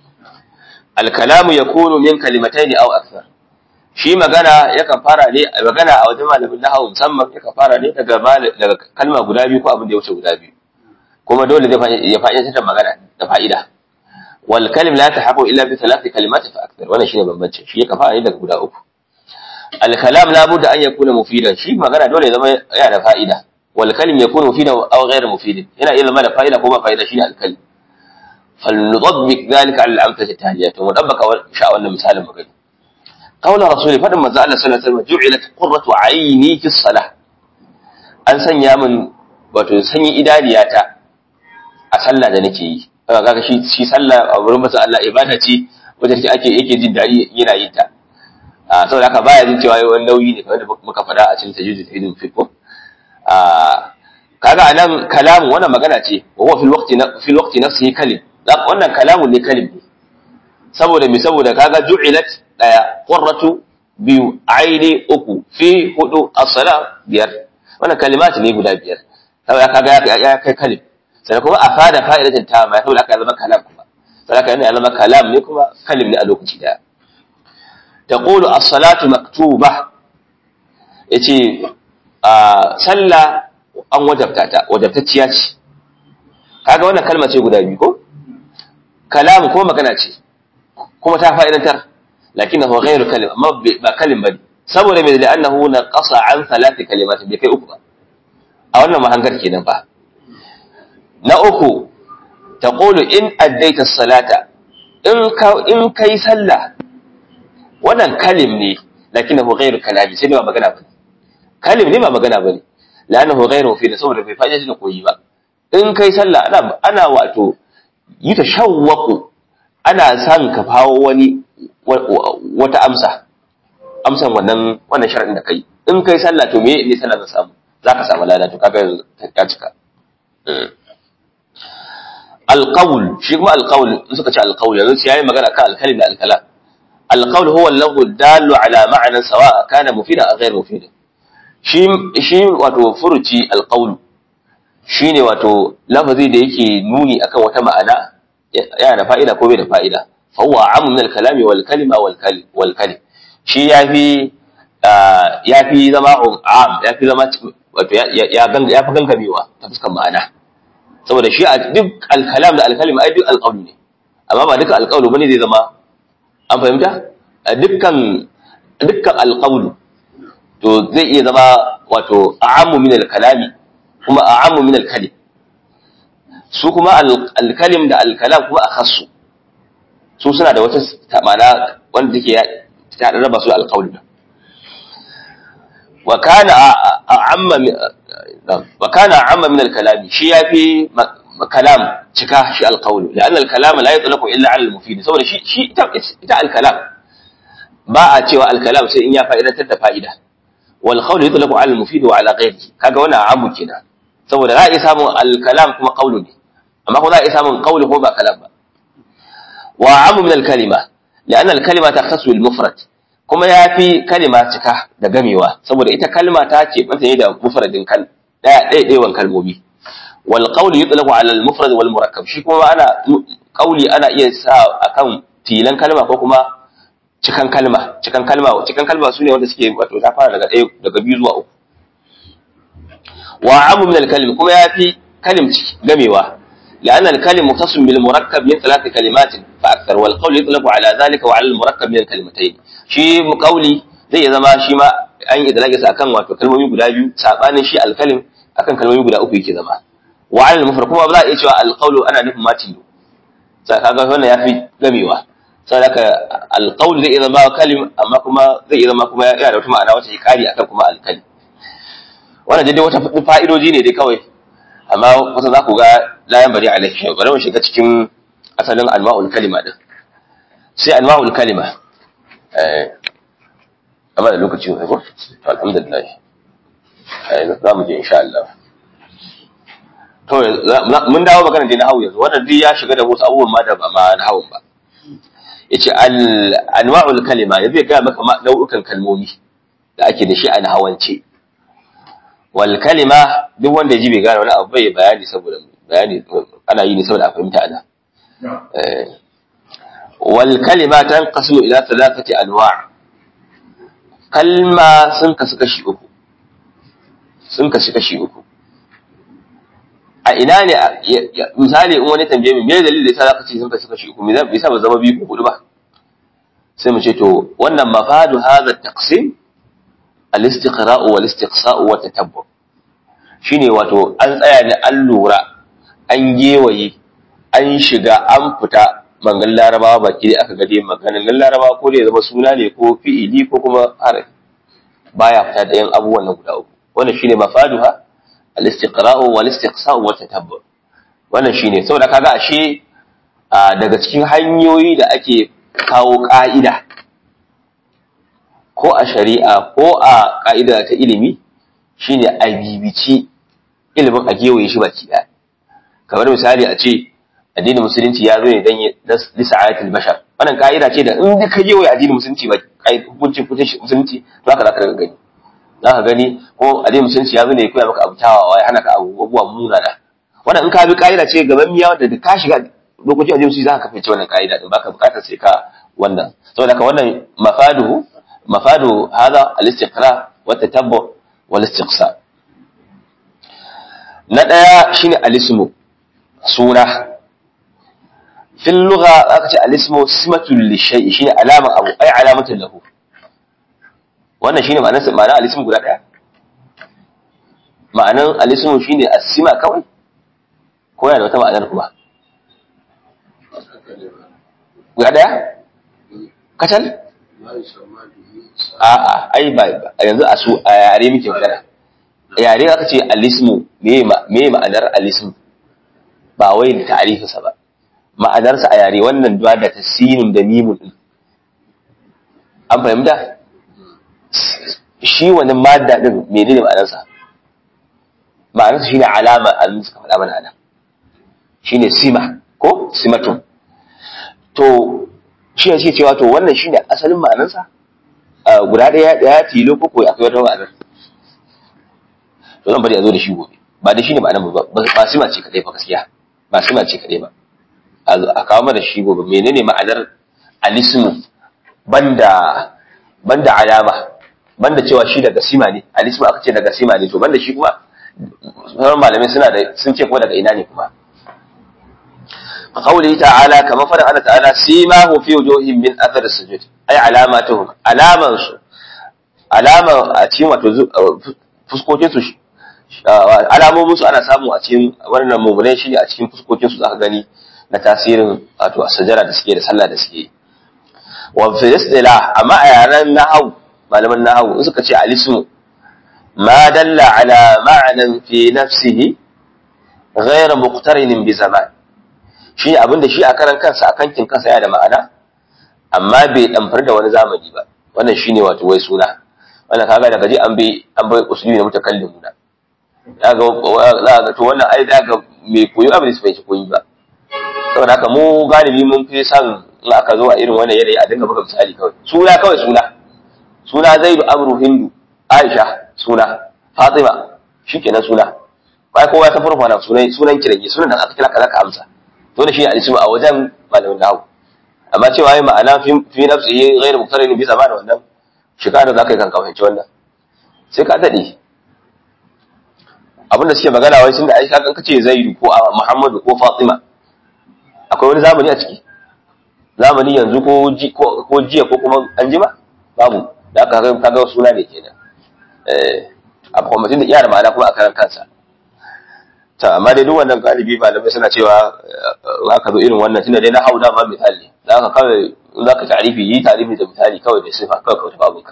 alkalamu yakunu min kalimataini aw akthar shi magana yakan fara ne magana a wajen malamin nahwu musamman yakan fara ne daga daga kalma guda biyu ko abin da ya wuce guda biyu kuma dole zai ya fa'ida ta magana da fa'ida wal kalim la tahaqu illa bi thalathi kalimat fa akthar wannan shine bambanci shi yakan fara ne daga guda uku al kalam la budda an yakuna mufidan shi magana dole ya zama yana da fa'ida wal kalim yakunu mufidan aw ghayr mufidin yana iya zama da fa'ida ko ba fa'ida shine al kalim فلنطبق ذلك على الأمثلة التالية ونطبق شاء أن مثال مقل قول رسول فلما زال صلى الله عليه وسلم جعلت قرة عيني في الصلاة an sanya min wato sanyi idaniyata a sallah da nake yi kaga shi shi sallah a wurin masa Allah ibada ce wacce take ake yake jin dadi yana yin ta a saboda haka baya jin cewa wani nauyi ne kamar da muka faɗa a cikin tajwid tajwid fiqh a kaga anan kalamu wannan magana ce wa huwa fil waqti fil waqti nafsihi kalim wannan kalamun ne kalim ne saboda mi saboda kaga ju'ilat daya qurratu biyu aini uku fi hudu as-sala biyar wannan kalimat ne guda biyar saboda kaga ya kai kalim sai kuma afada fa'idatin ta ma saboda aka zama kalam kuma saboda aka ya zama kalam ne kuma kalim ne a lokaci daya taqulu as-salatu maktuba yace a sallah an wajabta ta wajabtacciya ce kaga wannan kalma ce guda biyu ko kalamu ko magana ce kuma ta fa'idantar lakin huwa ghairu kalim amma ba kalim bane saboda mai da annahu na qasa an thalathi kalimat bai kai uku ba a wannan mahangar kenan ba na uku taqulu in addaita salata in ka in kai sallah wannan kalim ne lakinahu ghairu kalami sai ba magana ba kalim ne ba magana bane lanahu ghairu fi saboda bai faɗi da koyi ba in kai sallah ana ana wato yi ta shawwaku ana san ka fawo wani wata amsa amsan wannan wannan sharadin da kai in kai sallah to me ne sallah zan samu zaka samu lada to kaga yanzu ya cika alqawl shi kuma alqawl in suka ce alqawl yanzu sai yayi magana kan alkalim da alkalam alqawl huwa al-lafzu dallu ala ma'nan sawa kana mufida aw ghayr mufida shi shi wato furuci alqawl shine wato lafazi da yake nuni akan wata ma'ana yana da fa'ida ko bai da fa'ida fa huwa amu min al-kalami wal kalima wal kalim wal kalim shi yafi yafi zama am yafi zama wato ya ganga yafi gangamewa ta fuskar ma'ana saboda shi a duk al-kalam da al-kalim ai duk al ne amma ba duka al bane zai zama an fahimta dukkan dukkan al to zai iya zama wato a'ammu min al-kalami kuma a'ammu min al-kalim su kuma al-kalim da al-kalam kuma akhassu su suna da wata ma'ana wanda take ta raba su al-qawl wa kana a'amma wa kana a'amma min al-kalami shi yafi kalam cika shi al-qawl لان الكلام لا يطلق illa 'ala al-mufid saboda shi shi ita al-kalam ba a cewa al-kalam sai in ya fa'idatar da fa'ida wal qawl yutlaqu 'ala al-mufid wa 'ala ghayrihi kaga wannan amu kenan saboda za a iya samun al-kalam kuma qawlu ne amma kuma za a iya samun qawlu ko ba kalam ba wa amu min al-kalima لأن الكلمة تختص بالمفرد kuma yafi kalima cika da gamewa saboda ita kalma ta ce mata ne da mufradin kal daya daya dayan kalmomi wal qawl yutlaqu ala al mufrad wal murakkab shi kuma ana qauli ana iya sa akan tilan kalma ko kuma cikan kalma cikan kalma cikan kalma sune wanda suke wato ta fara daga daya daga biyu zuwa uku wa amu min al kalim kuma yafi kalim gamewa لأن الكلم مختص بالمركب من ثلاث كلمات فأكثر والقول يطلق على ذلك وعلى المركب من الكلمتين شيء قولي zai ya zama shi ma an yi dalage sa akan wato kalmomi guda biyu sabanin shi alkalim akan kalmomi guda uku yake zama wa alal mufrad kuma ba za a iya cewa alqawlu ana nufin ma tilo sai kaga wannan yafi gamewa sai haka alqawl zai iya zama kalim amma kuma zai iya zama kuma yana da wata ma'ana wacce ya kari akan kuma alkalim wannan dai wata fa'idoji ne dai kawai amma kusa za ku ga layan bari alaihi bari mu shiga cikin asalin alma'ul kalima din sai alma'ul kalima eh amma da lokaci ne ko to alhamdulillah eh za mu je insha Allah to mun dawo magana da nahawu yanzu wannan duk ya shiga da wasu abubuwan ma da ba ma nahawun ba yace al anwa'ul kalima yanzu ya ga maka nau'ukan kalmomi da ake da shi a nahawance wal kalima duk wanda ya ji bai gane wani abu bai bayani saboda bayani ana yi ne saboda a fahimta ana wal kalima tanqasimu ila thalathati anwa' kalma sun kasu kashi uku sun kasu kashi uku a ina ne misali in wani tambaye mu me dalilin da yasa zaka ce sun kasu kashi uku me yasa ba zama biyu ko hudu ba sai mu ce to wannan mafadu hadha taqsim al-istiqra'u wal istiqsa'u wa tatabbu shine wato an tsaya ne an lura an gewaye an shiga an fita mangan larabawa baki da aka gade maganin larabawa ko da ya zama suna ne ko fi'ili ko kuma harafi baya fita da yan abubuwan nan guda uku wannan shine mafaduha al-istiqra'u wal istiqsa'u wa tatabbu wannan shine saboda kaga ashe daga cikin hanyoyi da ake kawo ka'ida ko a shari'a ko a ka'ida ta ilimi shine a bibici ilimin a gewaye shi baki ɗaya kamar misali a ce addinin musulunci ya zo ne dan lisa ayatul bashar wannan ka'ida ce da in ka gewaye addinin musulunci ba hukuncin hukuncin musulunci to haka zaka gani zaka gani ko addinin musulunci ya zo ne ya koya maka abu tawawa ya hana ka abubuwa munana wannan in ka bi ka'ida ce gaban miya wanda da ka shiga lokacin addinin musulunci zaka kafa wannan ka'ida din baka bukatar sai ka wannan saboda haka wannan mafaduhu mafadu hada al-istiqra wa tatabbu wal istiqsa na daya shine al-ismu suna fil lugha aka ce al-ismu simatul li shay'i shine alama abu ai alamatul lahu wannan shine ma'anar ma'anar alismu guda daya ma'anar alismu shine asima kawai ko yana da wata ma'anar kuma guda daya kacal a'a ai ba yanzu a su a yare muke magana yare aka ce alismu me ma'anar alismu ba wai da ta'arifinsa ba ma'anarsa a yare wannan duwa da tasinin da mimun din an fahimta shi wani madda din menene ma'anarsa ma'anarsa shine alama an suka faɗa mana ana shine sima ko simatun to shi ne cewa to wannan shine asalin ma'anarsa guda ɗaya ɗaya tilo ko ko akwai wata ma'anar to zan bari a zo da shi gobe ba da shi ne ma'anar ba ba sima ce kadai ba gaskiya ba sima ce kadai ba a kawo mana shi gobe menene ma'anar alismu banda banda alama banda cewa shi daga sima ne alismu aka ce daga sima ne to banda shi kuma sauran malamai suna da sun ce kuma daga ina ne kuma قوله تعالى كما فرق الله تعالى سيماه في وجوههم من اثر السجود اي علاماتهم alaman su alama a cikin wato fuskokin su alamomin su ana samu a cikin wannan mummunai shi a cikin fuskokin su zaka gani na tasirin wato sajara da suke da sallah da suke wa fi istila amma a yaran nahwu malaman nahwu suka ce alismu ma dalla ala ma'nan fi nafsihi ghayr muqtarinin bi zaman shi abin da shi a karan kansa a kankin kansa yana da ma'ana amma bai damfar da wani zamani ba wannan shine wato wai suna wannan kaga daga ji an bai an bai usuli na mutakallimu da daga za ga to wannan ai daga mai koyo abin da bai koyi ba saboda haka mu galibi mun fi san in aka zo a irin wannan yanayi a dinga buga misali kawai suna kawai suna suna zaidu amru hindu aisha suna fatima shikenan suna ba kowa ya san farko na sunan sunan kirage sunan da aka kira kaza ka amsa dole shi ne alismu a wajen malamin nahu amma cewa yi ma'ana fi nafsi yi ghairu muktarin bisa ba da wannan shekara za ka yi kan fahimci wannan sai ka daɗe abinda suke magana wai sun da aika kan kace zaidu ko muhammadu ko fatima akwai wani zamani a ciki zamani yanzu ko ko jiya ko kuma an jima babu da aka kaga suna ne kenan eh a kuma mutum da iya da ma'ana kuma a karan kansa ta amma dai duk wannan galibi malamai suna cewa aka zo irin wannan tunda dai na hauda ma misali za ka kawai za ka tarifi yi tarifi da misali kawai da sifa kawai kawai babunka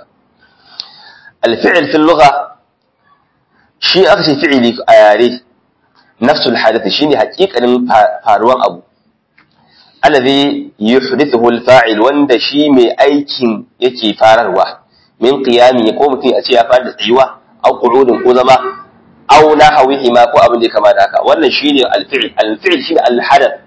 alfi'il fil lugha shi aka ce fi'ili a yare nafsul hadath shine haƙiƙanin faruwan abu alladhi yuhdithu al-fa'il wanda shi mai aikin yake fararwa min qiyami ko mutum a ce ya fara da tsayuwa au qu'udin ko zama aw nahawihi ma ko abin da ya kama da haka wannan shine al-fi'l al-fi'l shine al-hadath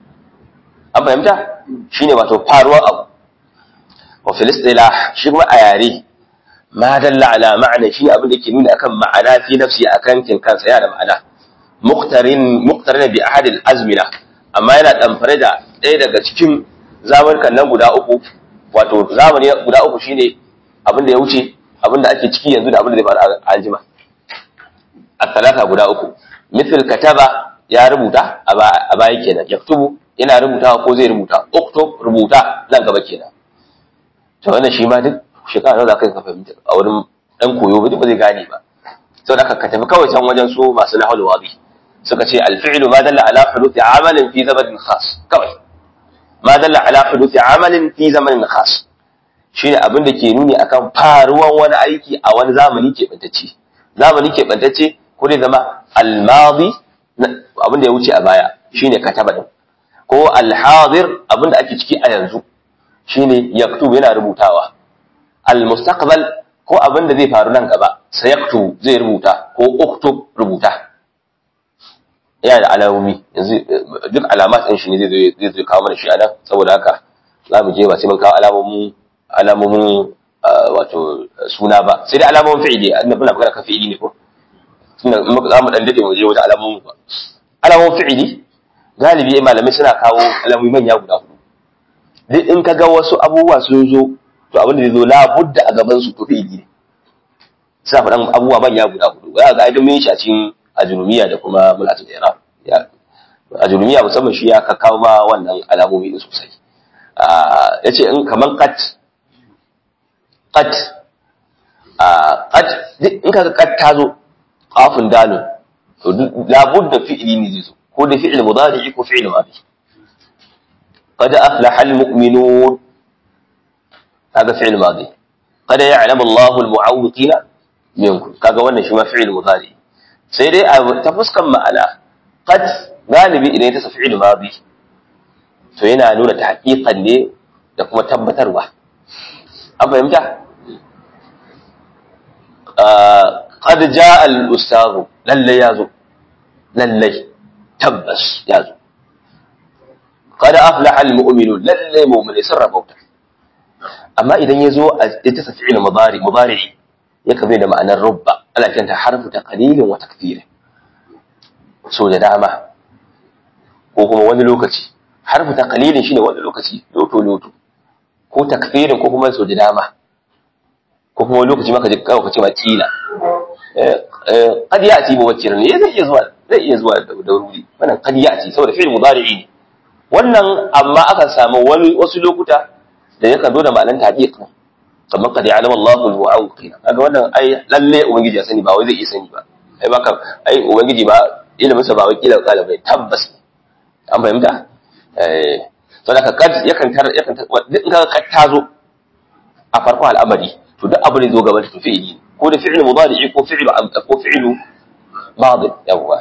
an fahimta shine wato faruwar abu wa fil istilah shi kuma a yare ma dalla ala ma'ana shine abin da yake nuna akan ma'ana fi nafsi akan kin kansa yana da ma'ana muqtarin muqtarin bi ahad al-azmina amma yana damfare da ɗaya daga cikin zamanukan nan guda uku wato zamani guda uku shine abin da ya wuce abin da ake ciki yanzu da abin da zai faru a aljima الثلاثة guda uku مثل kataba ya rubuta a baya kenan yaktubu yana rubuta ko zai rubuta uktub rubuta nan gaba kenan to wannan shi ma duk shekara nawa zaka ka fahimta a wurin dan koyo ba duk ba zai gane ba saboda ka tafi kawai can wajen su masu nahul wadi suka ce al-fi'lu ma dalla ala huduthi amalin fi zamanin khas kawai ma dalla ala huduthi amalin fi zamanin khas shine abin da ke nuni akan faruwan wani aiki a wani zamani keɓantacce zamani keɓantacce ko dai zama al-madi abin da ya wuce a baya shine kataba din ko al-hadir abin da ake ciki a yanzu shine yaktubu yana rubutawa al-mustaqbal ko abin da zai faru nan gaba sayaktu zai rubuta ko uktub rubuta yana da alamomi yanzu duk alamat din shi ne zai zai zai kawo mana shi anan saboda haka za mu je ba sai mun kawo alamomin alamomin wato suna ba sai dai alamomin fi'ili annabi muna magana kan fi'ili ne ko tunda za mu dan dade mu je wajen alamomin ba alamomin fi'ili galibi malamai suna kawo alamomi manya guda hudu duk in ka ga wasu abubuwa sun zo to abin da zai zo labudda a gaban su to fi'ili ne suna faɗan abubuwa manya guda hudu za ga aidin mun shi a cikin ajurumiya da kuma mulatul iraq ya ajurumiya musamman shi ya kawo ma wannan alamomi din sosai yace in kaman qat qat qad in kaga qad tazo qafun dalun to labudda fi'li ne zai zo ko da fi'il mudari ko fi'il madi qad aflaha almu'minun kaga fi'il madi qad ya'lamu Allahu almu'awwiqina minkum kaga wannan shi ma fi'il mudari sai dai ta fuskan ma'ana qad galibi idan ta fi'il madi to yana nuna ta haƙiƙan ne da kuma tabbatarwa an fahimta qad jaa al-ustadh lalle yazo lalle tabbas yazo qad aflaha al-mu'minun lalle mu'mini sun rabauta amma idan yazo ita ta fi'il mudari mudari yake bai da ma'anar rubba ana kiranta harfu taqlilin wa takthir so da dama ko kuma wani lokaci harfu taqlilin shine wani lokaci loto loto ko takfirin ko kuma so da dama ko kuma wani lokaci maka ji kawai kace ma kila qad ya'ti bi wajhin ne zai iya zuwa zai iya zuwa da wuri wannan qad ya'ti saboda fi'il mudari'i ne wannan amma akan samu wani wasu lokuta da yakan zo da ma'anar tahqiq kamar qad ya'lamu Allahu al-mu'awqina kaga wannan ai lalle ubangiji ya sani ba wai zai iya sani ba ai baka ai ubangiji ba ilimin sa ba wai kila kala bai tabbas an fahimta eh to da kad yakan tar yakan in ka kad ta zo a farko al'amari to duk abu ne zo gaban ta fi'ili ko da fi'il mudari ko fi'il ko fi'il madi yawa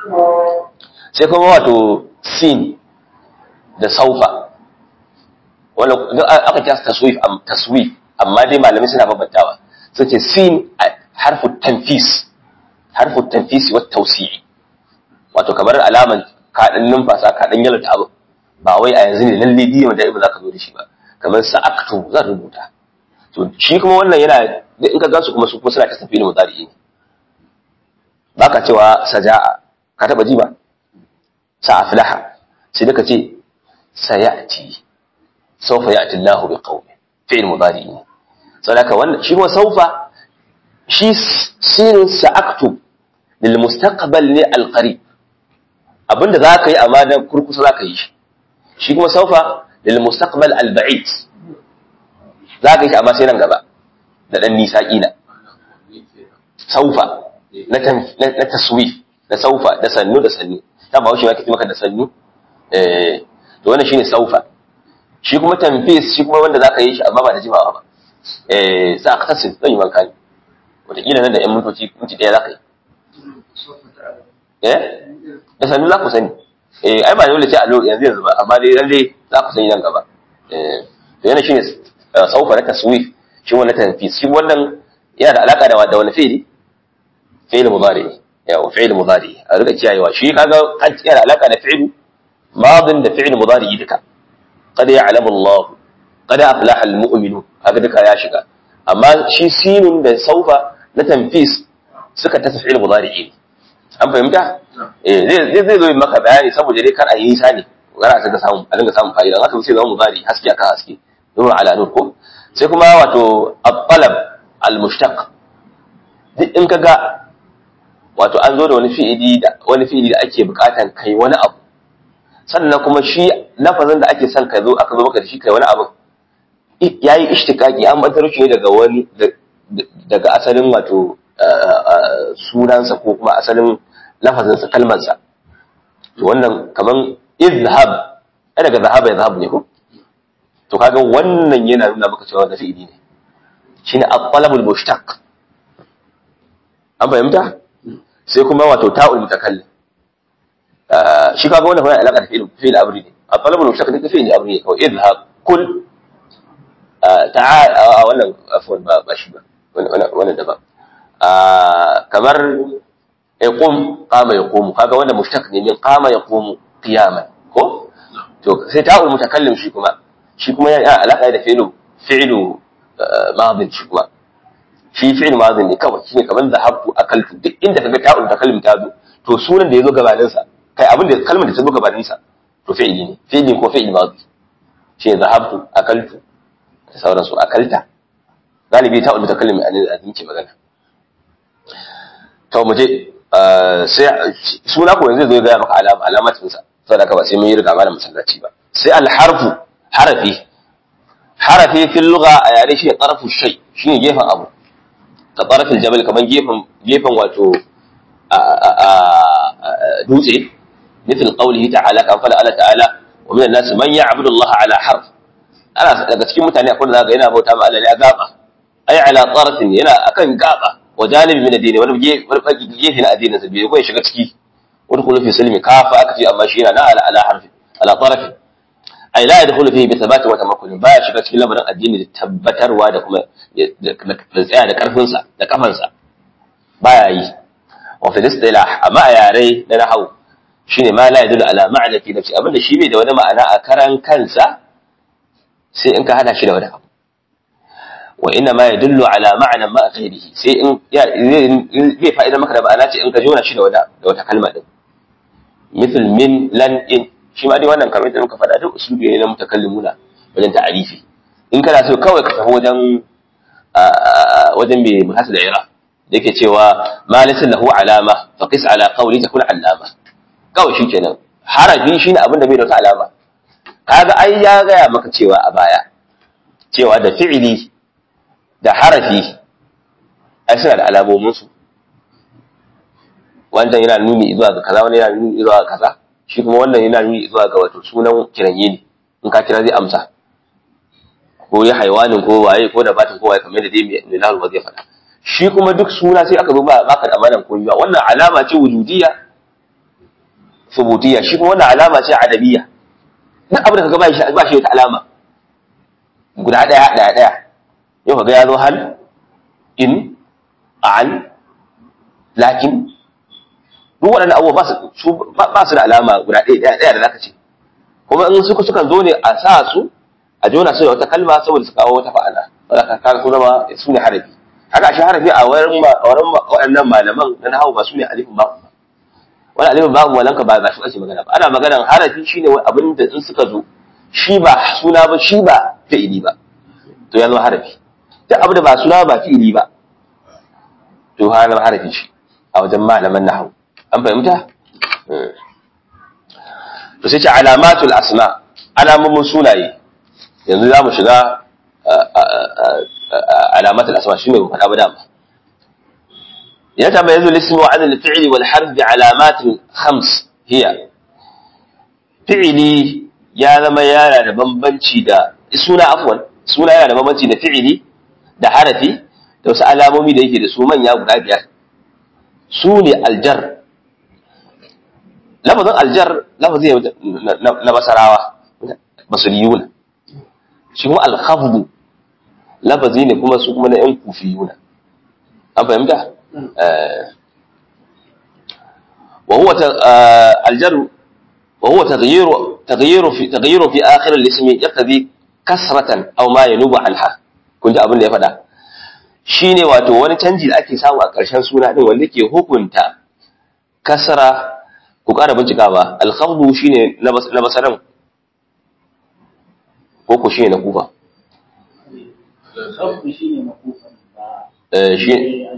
sai kuma wato sin da saufa wala aka kira taswif am taswif amma dai malamai suna babantawa sai ce sin harfu tanfis harfu tanfis wa tawsi'i wato kamar alaman kaɗan numfasa kaɗan yalata abu ba wai a yanzu ne lalle biyu da ibu za ka zo da shi ba kamar sa'aktu zan rubuta to shi kuma wannan yana in ka gansu kuma su kuma suna kasafi ne mudari ne ba ka cewa saja'a ka taɓa ji ba sa'aflaha sai da ka ce sayati sawfa ya'ti Allahu bi qaumin fi'il mudari ne saboda wannan shi kuma sawfa shi sinin sa'aktu lil mustaqbal ne al qarib abinda za ka yi amma dan kurkusa za ka yi shi shi kuma saufa lil mustaqbal al ba'id za ka yi shi amma sai nan gaba da dan nisa kila saufa na na taswif da saufa da sannu da sannu ta ba shi ma kace maka da sannu eh to wannan shine saufa shi kuma tanfis shi kuma wanda za ka yi shi amma ba da jimawa ba eh sa ka tasin zan yi manka ne wataƙila nan da yan mintoci minti ɗaya za ka yi eh da sannu za ku sani eh ai ba dole ce a yanzu yanzu ba amma dai lalle za ku sani nan gaba eh to yana shine saufa na taswif shi wannan tanfis shi wannan yana da alaka da da wani fi'ili fi'il mudari yawa fi'il mudari a rika kiyayewa shi kaga kan yana da alaka da fi'il madin da fi'il mudari duka qad ya'lamu Allah qad aflaha al-mu'minun haka duka ya shiga amma shi sinun da saufa na tanfis suka ta fi'il mudari ne an fahimta eh zai zai zo maka bayani saboda dai kar a yi nisa ne kar a saka samu a dinga samun fa'ida haka sai zama mudari haske akan haske nuru ala nur ko sai kuma wato at-talab al-mushtaq duk in kaga wato an zo da wani fi'ili da wani fi'ili da ake bukatan kai wani abu sannan kuma shi lafazin da ake son ka zo aka zo maka da shi kai wani abu yayi ishtiqaqi an bantar shi daga wani daga asalin wato sunansa ko kuma asalin lafazinsa kalmarsa to wannan kaman izhab ai daga zahaba ya zahabu ne ko to kaga wannan yana nuna maka cewa da fi'ili ne shine at-talabul mushtaq an fahimta sai kuma wato ta'ul mutakallim shi kaga wannan yana alaka da fi'il fi'il amri ne at-talabul mushtaq ne fi'il amri ne kawai izhab kul ta'al wannan afwan ba ba shi ba wannan daban kamar yaqum qama yaqumu kaga wanda mushtaq ne min qama yaqumu qiyaman ko to sai ta'ul mutakallim shi kuma shi kuma yana alaka da fi'lu fi'lu madin shi kuma shi fi'l madin ne kawai shine kamar zahabtu akaltu duk inda kaga ta'ul mutakallim ta zo to sunan da yazo gabanin sa kai abin da kalmar da ta zo gabanin sa to fi'li ne fi'li ko fi'l madi shi zahabtu akaltu da sauransu akalta galibi ta'ul mutakallim ne a ce magana to mu je sai suna ko yanzu zai gaya maka alama alamatin sa saboda haka ba sai mun yi riga malam masallaci ba sai alharfu harafi harafi fil lugha a yare shi tarfu shay shine gefen abu ka tarafil jabal kaman gefen gefen wato dutse مثل قوله تعالى كان فلا الله تعالى ومن الناس من يعبد الله على حرف ana daga cikin mutane akwai da zaka yana bauta ma Allah ne a gaba ai ala tarafin yana akan gaba wa janibi min addini wani gefe na addinin sa bai ko shiga ciki wani kullu fi silmi kafa aka ce amma shi yana na ala ala harfi ala tarafin ai la yadkhulu fihi bi thabati wa tamakkun ba ya shiga cikin lamarin addini da tabbatarwa da kuma da tsaya da karfin sa da kafan sa baya yi wa fi istilah amma a yare na nahwu shine ma la yadullu ala ma'na fi nafsi abinda shi bai da wani ma'ana a karan kansa sai in ka hada shi da wani abu wa inna ma yadullu ala ma'na ma ghairihi sai in ya zai fa'ida maka da ma'ana ce in ka jona shi da wata da wata kalma din mithl min lan in shi ma dai wannan kamar da muka faɗa duk usulubi ne na mutakallimuna wajen ta'arifi in kana so kawai ka tafi wajen wajen mai muhasil ira da yake cewa ma laysa lahu alama fa qis ala qawli takun allama kawai shi kenan harafi shine abin da bai da wata alama kaga ai ya gaya maka cewa a baya cewa da fi'ili da harafi ai suna da alamomin su wannan yana nuni zuwa ga kaza wannan yana nuni zuwa ga kaza shi kuma wannan yana nuni zuwa ga wato sunan kiranye ne in ka kira zai amsa ko ya haiwanin ko waye ko da batin ko waye kamar da dai mai lahu ba zai faɗa shi kuma duk suna sai aka zo ba baka da amanan komai ba wannan alama ce wujudiyya subutiyya shi kuma wannan alama ce adabiyya duk abin da kaga ba shi ba shi wata alama guda daya daya daya yau kaga ya zo hal in an lakin duk waɗannan abubuwa ba su ba su da alama guda ɗaya ɗaya ɗaya da zaka ce kuma in suka sukan zo ne a sa su a jona su da wata kalma saboda su kawo wata fa'ala saboda ka su zama su ne harafi haka shi harafi a wurin waɗannan malaman na nahawu ba su ne alifin ba wani alifin babu walanka ba ba shi ake magana ba ana maganan harafi shine wani abin da in suka zo shi ba suna ba shi ba fi'ili ba to ya zama harafi duk abin da ba suna ba fi'ili ba to ha zama harafi shi a wajen malaman nahawu an fahimta to sai ce alamatul asma alamomin sunaye yanzu za mu shiga alamatul asma shine mu faɗa ba dama يتميز الاسم عن الفعل والحرف بعلامات خمس هي فعلي ya zama yana da bambanci da suna afwan suna yana da bambanci da fi'ili da harafi da wasu alamomi da yake da su manya guda biyar su ne aljar lafazin aljar lafazi na basarawa basuriyuna shi kuma alkhafdu lafazi ne kuma su kuma na yan kufiyuna an fahimta وهو الجر وهو تغيير تغيير في تغيير في اخر الاسم يقتضي كسرة او ما ينوب عنها kun ji abin da ya faɗa shine wato wani canji da ake samu a ƙarshen suna din wanda ke hukunta kasara ku ƙara bincikawa alkhafdu shine na basaran ko ku shine na kufa alkhafdu shine na kufa eh shi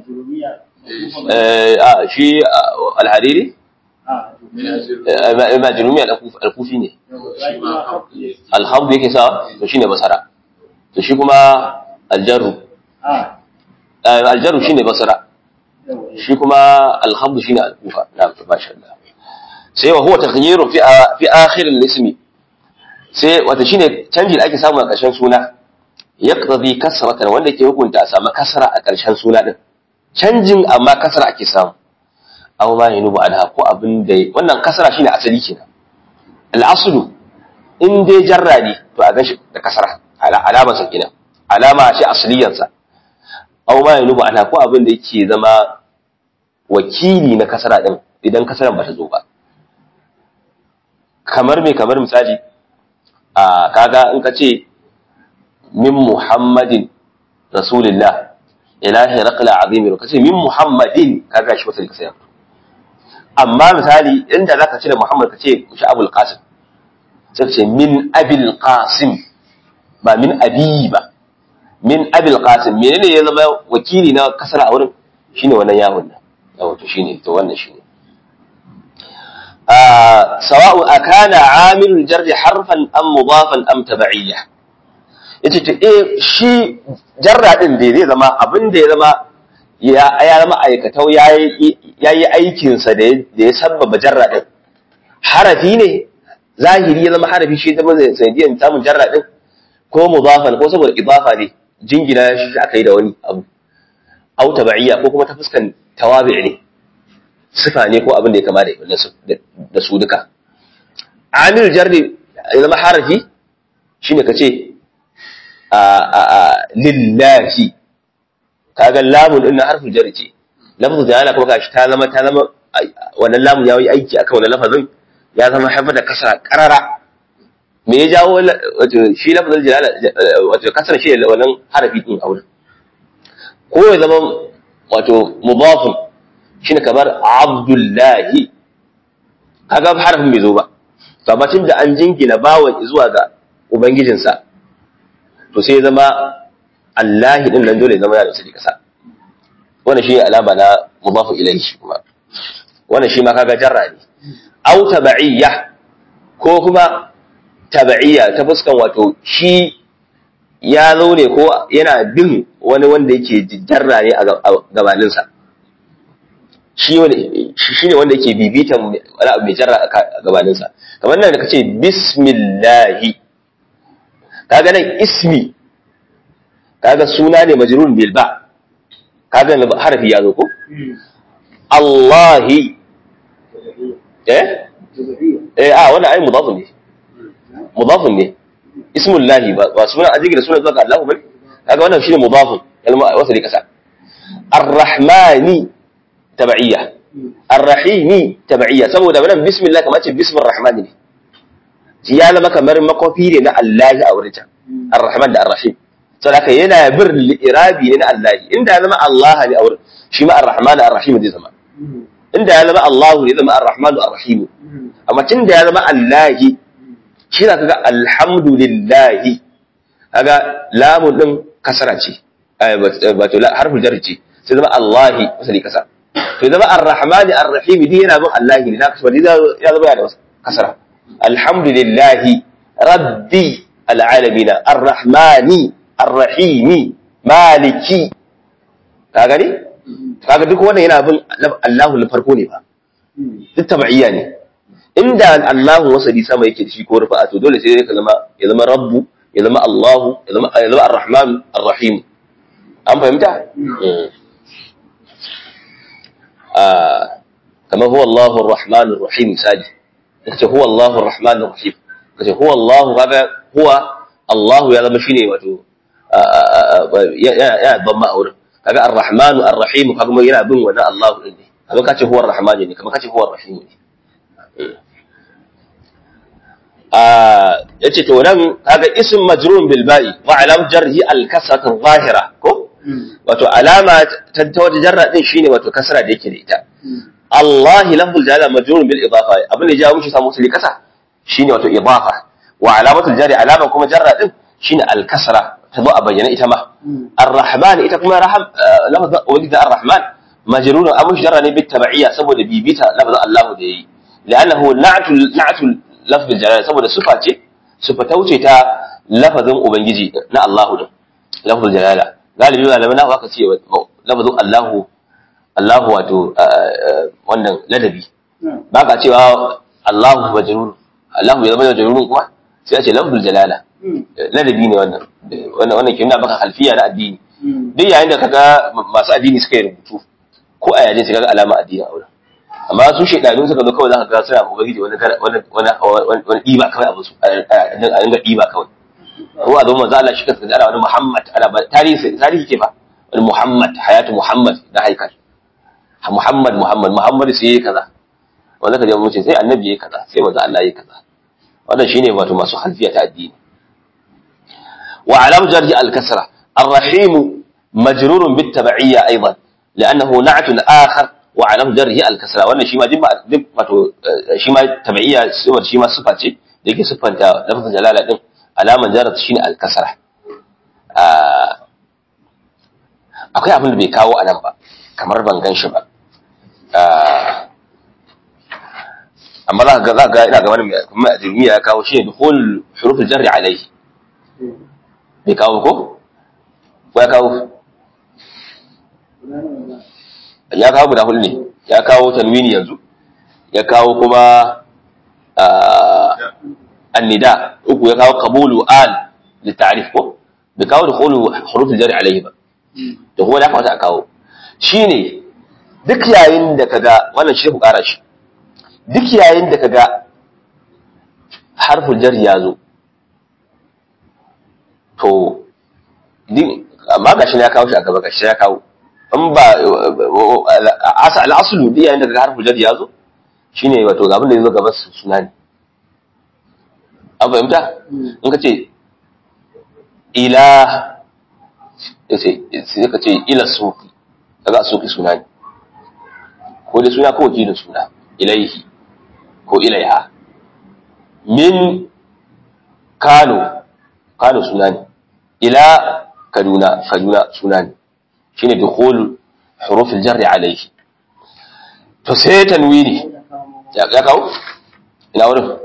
a shi alhariri majinumi alkufi ne alhamdu yake sa to shine basara to shi kuma aljaru aljaru shine basara shi kuma alhamdu shine alkufa na masha Allah sai wa huwa taghyiru fi fi akhir al-ismi sai wata shine canji da ake samu a ƙarshen suna yaqtadi kasratan wanda ke hukunta a samu kasra a ƙarshen suna din canjin amma kasra ake samu aw ma yanubu anha ko abin da wannan kasra shine asali kenan al-aslu in dai jarra ne to a ganshi da kasra alama sa kenan alama shi asliyan sa aw ma yanubu anha ko abin da yake zama wakili na kasra din idan kasran bata zo ba kamar me kamar misali a kaga in ka ce min muhammadin rasulillah ilahi raqla azimi ka ce min muhammadin kaga shi wasali ka sai amma misali inda zaka ce da muhammad ka ce shi abul qasim sai ka ce min abil qasim ba min abi ba min abil qasim menene ya zama wakili na kasara a wurin shine wannan yawon nan yawo to shine to wannan shine sawa'u akana amilul jarri harfan am mudafan am tabi'iyya yace to eh shi jarra din da zai zama abin da ya zama ya ya zama aikatau ya yi aikinsa da ya sabbaba jarra din harafi ne zahiri ya zama harafi shi zama sanadiyan samun jarra din ko mudafan ko saboda idafa ne jingina shi aka yi da wani abu au tabaiya ko kuma ta fuskan tawabi ne sifa ne ko abin da ya kama da su duka amil jarri ya zama harafi shine kace a a a lillahi kaga lamun din na harfin jarri ce lafzu jalala kuma gashi ta zama ta zama wannan lamun ya yi aiki akan wannan lafazin ya zama haifar da kasara karara me ya jawo wato shi lafzul jalala wato kasara shi wannan harafi din a wurin ko ya zama wato mudafun shine kamar abdullahi kaga harafin bai zo ba to amma tun da an jingina bawan zuwa ga ubangijinsa to sai ya zama Allahi din nan dole ya zama ya da kasa wannan shi alama na mudafu ilayhi kuma wannan shi ma kaga jarra ne aw tab'iyya ko kuma tab'iyya ta fuskan wato shi ya zo ne ko yana bin wani wanda yake jarra ne a gabaninsa shi ne wanda yake bibitan wani abu mai jarra a gabaninsa kamar nan da ka ce bismillahi kaga nan ismi kaga suna ne majrur bil ba kaga harafi ya zo ko Allahi eh eh a wannan ai mudafun ne mudafun ne ismullahi ba ba suna ajigi da suna zuwa ga Allah bane kaga wannan shine mudafun kalma wasali kasa ar-rahmani tab'iyya ar-rahimi tab'iyya saboda wannan bismillah kamar ce bismir rahmani ne ya zama kamar makofi ne na Allah a wurin can ar-rahman da ar-rahim saboda yana bir irabi ne na Allah inda ya zama Allah ne a wurin shi ma ar-rahman ar-rahim zai zama inda ya zama Allah ne zama ar-rahman ar-rahim amma tun da ya zama Allah shi za ka ga alhamdulillahi kaga lamun din kasara ce wato harfin jar ce sai zama Allahi wasali kasa to zama ar-rahman ar-rahim din yana bin Allah ne zaka wani ya zama yana da kasara alhamdulillahi rabbi alalamin ar-rahmani ar-rahim maliki kaga ne kaga duk wannan yana bin Allahu na farko ne ba duk tab'iyya ne inda Allahu wasali sama yake da shi ko rufa to dole sai ka zama ya zama rabbu ya zama Allahu ya zama ya zama ar-rahman ar-rahim an fahimta kamar huwa Allahu ar-rahman ar-rahim misali kace huwa Allahu ar-rahman ar-rahim kace huwa Allahu kaga huwa Allahu ya zama shine wato ya damma a wurin kaga ar-rahman ar-rahim kaga yana bin wannan Allahu din ne kamar kace huwa ar-rahman ne kamar kace huwa ar-rahim ne yace to nan kaga ism majrun bil ba'i wa alam jarhi al kasrat al zahira ko wato alama ta ta wata jarra din shine wato kasra da yake da ita Allah lafzul jalala majrun bil idafa abin da ya jawo mishi samu suli kasa shine wato idafa wa alamatul jari alama kuma jarra din shine al kasra ta zo a bayyana ita ma ar-rahman ita kuma raham lafzul walida ar-rahman majrun abu jarra ne bit tab'iyya saboda bibita lafzul Allah da yayi لأنه نعت نعت لفظ الجلالة saboda sufa ce sufa ta wuce ta lafazin ubangiji na Allah din lafzul jalala galibi malamai na aka ce lafazin Allah Allah wato wannan ladabi ba ka cewa Allah majrur Allah ya zama majrur kuma sai a ce lafzul jalala ladabi ne wannan wannan wannan kin baka halfiya na addini duk yayin da kaga masu addini suka yi rubutu ko a yaje sai kaga alama addini a wurin amma su shaidanu suka zo kawai za ka ga suna ubangiji wani wani wani ɗiba kawai abin su a dinga ɗiba kawai ko a zo manzo Allah shi kansa ana wani Muhammad ana ba tarihi tarihi ke ba wani Muhammad hayatu Muhammad na haikal Muhammad Muhammad Muhammad sai yayi kaza wanda ka je mu ce sai annabi yayi kaza sai manzo Allah yayi kaza wannan shine wato masu halfiya ta addini wa alam jarji al-kasra الرحيم مجرور بالتبعية أيضا لأنه نعت آخر wa alam jarhi al kasra wannan shi ma duk duk wato shi ma tabi'iyya saboda shi ma sifa ce da yake siffanta lafzin jalala din alaman jarat shine al kasra akwai abin da bai kawo anan ba kamar ban gan shi ba amma za ka ga za ka ina ga wani kuma ajrumiya ya kawo shi ne dukhul huruf al jarri alayhi bai kawo ko ko ya kawo ya kawo guda hudu ne ya kawo tanwini yanzu ya kawo kuma annida uku ya kawo qabulu al litarif ko bai kawo da qulu hurufin jari alaihi ba da kuma da kamata a kawo shine duk yayin da kaga wannan shi ku kara shi duk yayin da kaga harful jar ya zo to din amma gashi ya kawo shi a gaba gashi ya kawo in ba al'asulu duk yayin da kaga harful jar ya zo shine wato ga abin da ya zo gaba suna ne an fahimta in ka ce ila sai ka ce ila suki kaga suki suna ne ko da suna ko wakilin suna ilaihi ko ilaiha min kano kano suna ne ila kaduna kaduna suna ne shine dukhul huruf al-jarr alayhi to sai tanwini ya kawo ina wurin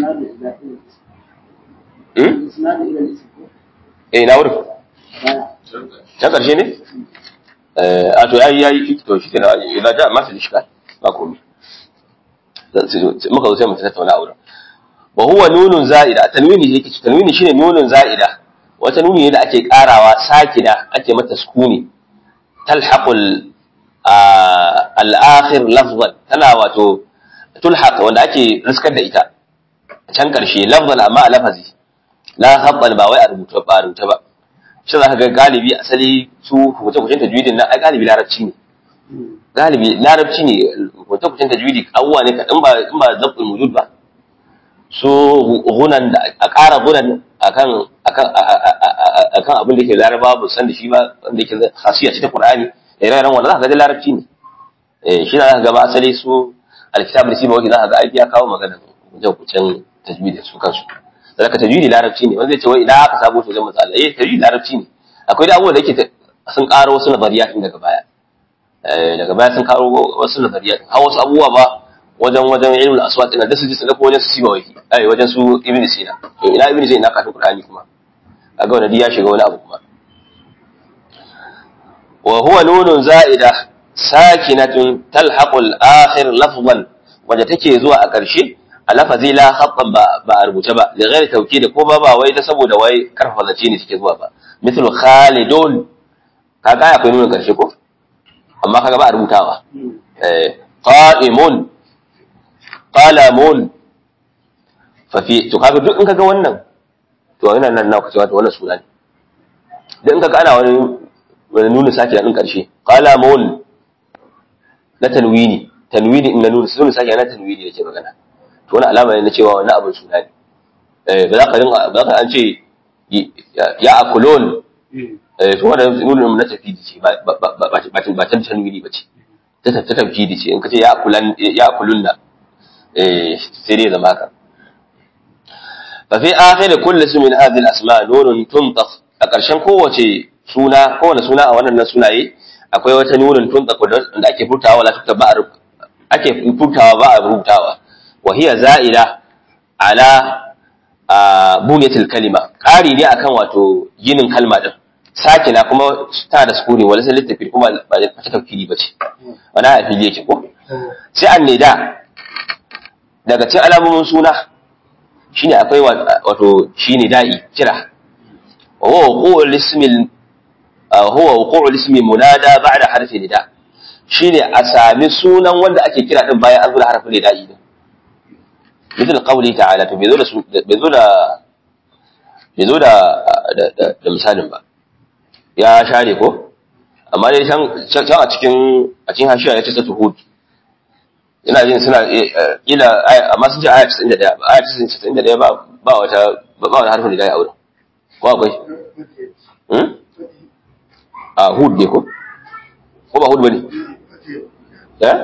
eh ina wurin ta ƙarshe ne a to yayi yayi to shi kenan idan ja ma fi ishkal ba komai muka zo sai mu tattauna a wurin wa huwa nunun za'ida tanwini yake ci tanwini shine nunun za'ida wata nuni ne da ake karawa sakina ake mata sukuni talhaqul al-akhir lafzan tana wato tulhaq wanda ake riskar da ita can karshe lafzan amma a lafazi la khabban ba wai a rubuta ba rubuta ba shi za ka ga galibi asali su hukunce-hukuncen tajwidin nan ai galibi larabci ne galibi larabci ne hukunce-hukuncen tajwidi abubuwa ne kaɗan ba in ba zaɓin wujud ba so gunan da a ƙara gunan akan akan akan abin da ke laraba ba san da shi ba wanda yake khasiya ce ta qur'ani da ire wanda za ka ga larabci ne eh shi za ka ga ba asali su alkitab da siba wanda za ka ga aiki ya kawo magana hukunce-hukuncen tajwidi su kansu da ka tajwidi larabci ne wanda zai ce wai idan aka sabo to zan matsala eh tajwidi larabci ne akwai da abubuwa da yake sun karo wasu nazariya din daga baya eh daga baya sun karo wasu nazariya din har wasu abubuwa ba wajen wajen ilmul aswat din da su ji sadako wajen su siba wai ai wajen su ibn sina to ina ibn sina kafin qur'ani kuma kaga wannan ya shiga wani abu kuma wa huwa nunun za'ida sakinatun talhaqu al-akhir lafzan wanda take zuwa a ƙarshe a lafazi la khattan ba ba a rubuce ba da ghairi tawkid ko ba ba wai ta saboda wai karfafa zace ne suke zuwa ba mithlu khalidun kaga akwai nuna karshe ko amma kaga ba a rubutawa eh qa'imun qalamun fa fi to kaga duk in kaga wannan to yana nan na kace wannan suna ne dan kaga ana wani wani nuna sake din karshe qalamun na tanwini tanwini in na nuna nuna sake na tanwini yake magana to wani alama ne na cewa wani abin suna ne eh ba za ka dinga ba za ka an ce ya akulon eh to wannan nunin na tafidi ce ba ba ba ba ta tanwini ba ce ta ta tafidi ce in ka ce ya akulan ya akulunna eh sai dai zama haka fa fi akhir kulli ismin hadhihi al-asma nunun tuntaq a ƙarshen kowace suna kowane suna a wannan sunaye akwai wata nunin tuntaq da ake furtawa wala tukta ba ake furtawa ba a rubutawa وهي زائلة على بنية الكلمة قاري ne akan wato ginin kalma din sakina kuma ta da sukuni wala sai littafi kuma ba ta tafkiri bace wala a fili yake ko sai annida daga cikin alamomin suna shine akwai wato shine da'i kira wa huwa wuqu'ul ismi huwa wuqu'ul ismi munada ba'da harfi nida shine a sami sunan wanda ake kira din bayan an zo da harfin nida'i din مثل قوله تعالى to bai zo da bai zo da bai zo da da misalin ba ya share ko amma dai can can a cikin a cikin hashiya ya ce ta tuhud ina jin suna ila amma sun ce aya 91 ba aya 91 ba ba wata ba wata harfin da ya aure ko akwai hmm a hud ne ko ko ba hud bane eh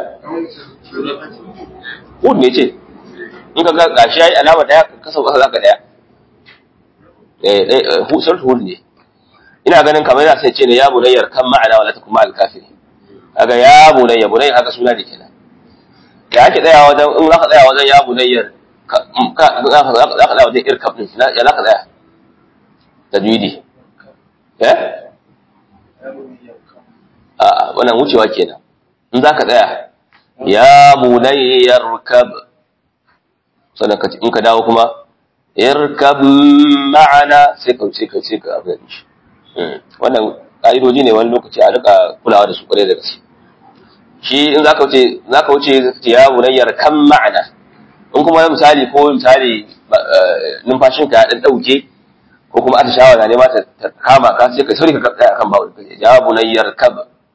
hud ne ce in ka ga gashi yayi alama daya ka sauka zaka daya eh eh husar hud ne ina ganin kamar yana sai ce ne ya bunayyar kan ma'ana wala takum ma'al kafiri kaga ya bunayya bunayya haka suna ne kenan ya ake tsaya wajen in zaka tsaya wajen ya bunayyar ka zaka tsaya wajen irkab din ya zaka tsaya tajwidi eh a wannan wucewa kenan in za ka tsaya ya bunayyar kab sannan ka in ka dawo kuma irkab ma'ana sai ka sai ka sai ka abin shi wannan ka'idoji ne wani lokaci a rika kulawa da su kwarai da gaske shi in zaka wuce zaka wuce ya bunayyar kan ma'ana in kuma misali ko misali numfashinka ya dan dauke ko kuma atishawa na nema ta kama ka sai ka sauri ka tsaya akan bawo ya bunayyar kab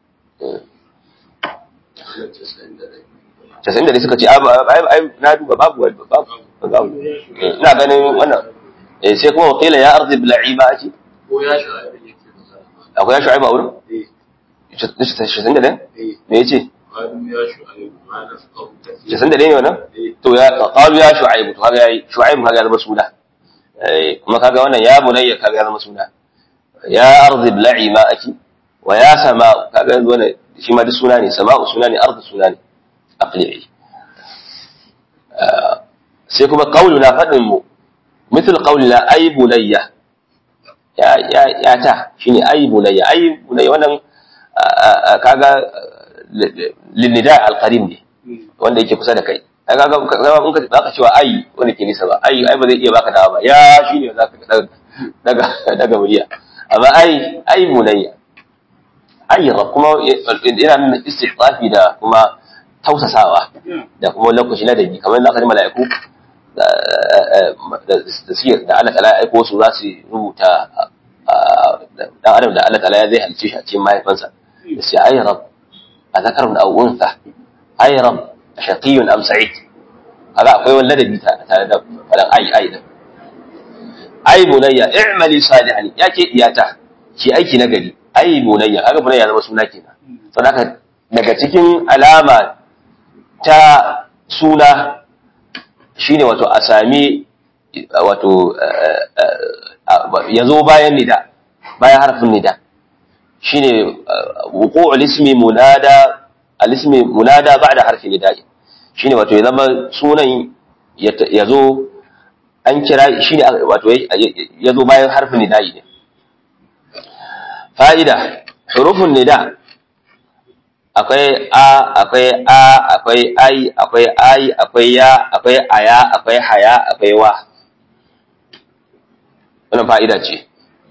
casa'in da suka ce ai na duba babu babu babu ina ganin wannan eh sai kuma wakila ya arzi bil'i ba ake ko ya shu'aib yake magana akwai ya shu'aibu a wurin eh casa'in da ɗaya eh me ya ce qalu ya shu'aib ma nafqahu kathira casa'in da ɗaya ne wannan eh to ya qalu ya shu'aibu to kaga yayi shu'aibu kaga ya zama suna eh kuma kaga wannan ya bunayya kaga ya zama suna ya arzi bil'i ma ake wa ya sama kaga yanzu wannan shi ma duk suna ne sama'u suna ne arzi suna ne aqli'i sai kuma qauluna fadin mu مثل قولنا أي بنية يا يا يا تا شيني أي بنية أي بنية wannan kaga linnida alqarib ne wanda yake kusa da kai ai kaga kaga in ka zaka cewa ai wanda ke nisa ba ai ai ba zai iya baka dawa ba ya shine zaka daga daga daga murya amma ai ai bunayya ai kuma yana nuna istihqafi da kuma tausasawa da kuma lokaci na dabi kamar na kalmar mala'iku da suke da Allah ta'ala ya aiko su za su rubuta dan adam da Allah ta'ala ya zai halice shi a cikin mahaifansa da sai ay rab a zakarun aw untha ay rab shaqiyun am sa'id kaga akwai wani ladabi ta tare da falan ai ai da ai bunayya i'mali salihan yake iyata ki aiki na gari ai bunayya kaga bunayya zama suna kenan saboda daga cikin alama ta suna shine wato a sami wato ya zo bayan nida bayan harfin nida shine wuqu'ul ismi munada al-ismi munada ba'da harfin nida shine wato ya zama sunan ya zo an kira shine wato ya zo bayan harfin nida ne fa'ida hurufun nida akwai a akwai a akwai ai akwai ai akwai ya akwai aya akwai haya akwai wa wannan fa'ida ce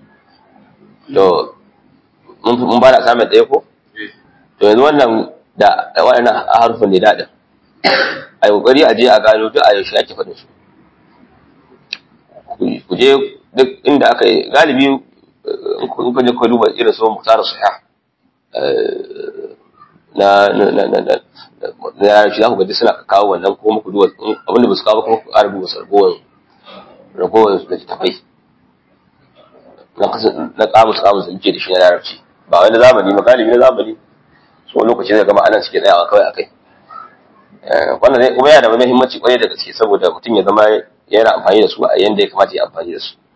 to mun ba da samun ɗaya ko to yanzu wannan da waɗannan harfin ne daɗin a yi ƙoƙari a je a gano duk a yaushe ake faɗin su ku je duk inda aka yi galibi in kun je ku duba irin su muktar sahih na na na na na na shi za ku gaji suna kawo wannan ko muku duwa abinda ba su kawo kuma ku ƙara duba su ragowar ragowar da tafai na kasa na kamus kamus da muke da shi na larabci ba wani zamani ba galibi na zamani so lokaci zai gama anan suke tsayawa kawai akai wannan ne kuma yana da muhimmanci kwarai da gaske saboda mutum ya zama yana amfani da su a yanda ya kamata ya amfani da su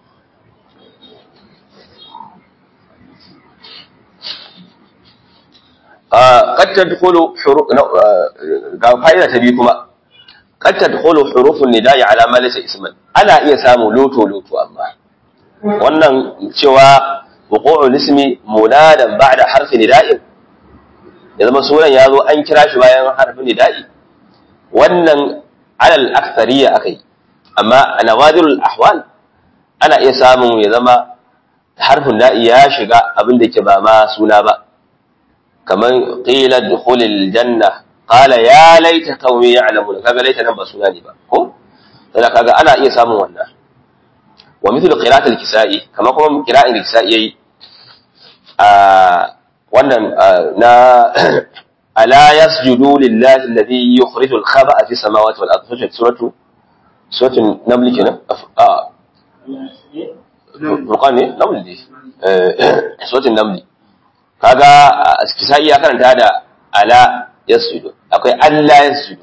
قد تدخل حروف ga fa'ida ta biyu kuma qad tadkhulu hurufun nida'i ala ma laysa isman ana iya samu loto loto amma wannan cewa wuqu'ul ismi munadan ba'da harfi nida'in ya zama sunan ya zo an kira shi bayan harfin nida'i wannan alal akthariya akai amma a nawadirul ahwal ana iya samun ya zama harfin na'i ya shiga abin da ke ba ma suna ba kamar qila dukhulil janna qala ya laita qaumi ya'lamun kaga laita nan ba suna ne ba ko sai kaga ana iya samun wannan wa mithlu qira'atil kisa'i kamar kuma qira'in kisa'i yayi a wannan na ala yasjudu lillahi alladhi yukhrijul khaba'a fi samawati wal ardi suratu suratu naml kenan a Furqan ne naml ne suratu naml kaga kisa'i ya karanta da ala yasjudu akwai Allah yasjudu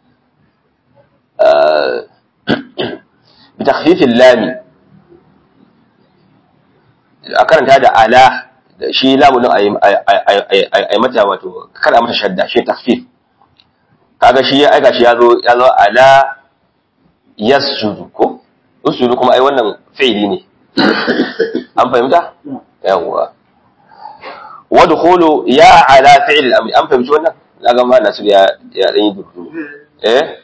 bi takhfifil lami a karanta da ala da shi lamunin a mata wato kada mata shadda shi takhfif kaga shi ya aika shi ya zo ya zo ala yasjudu ko usjudu kuma ai wannan fi'ili ne an fahimta yawwa wadkhulu ya ala fi'l al-amr an fahimci wannan naga ma nasu ya ya dan yi dubu eh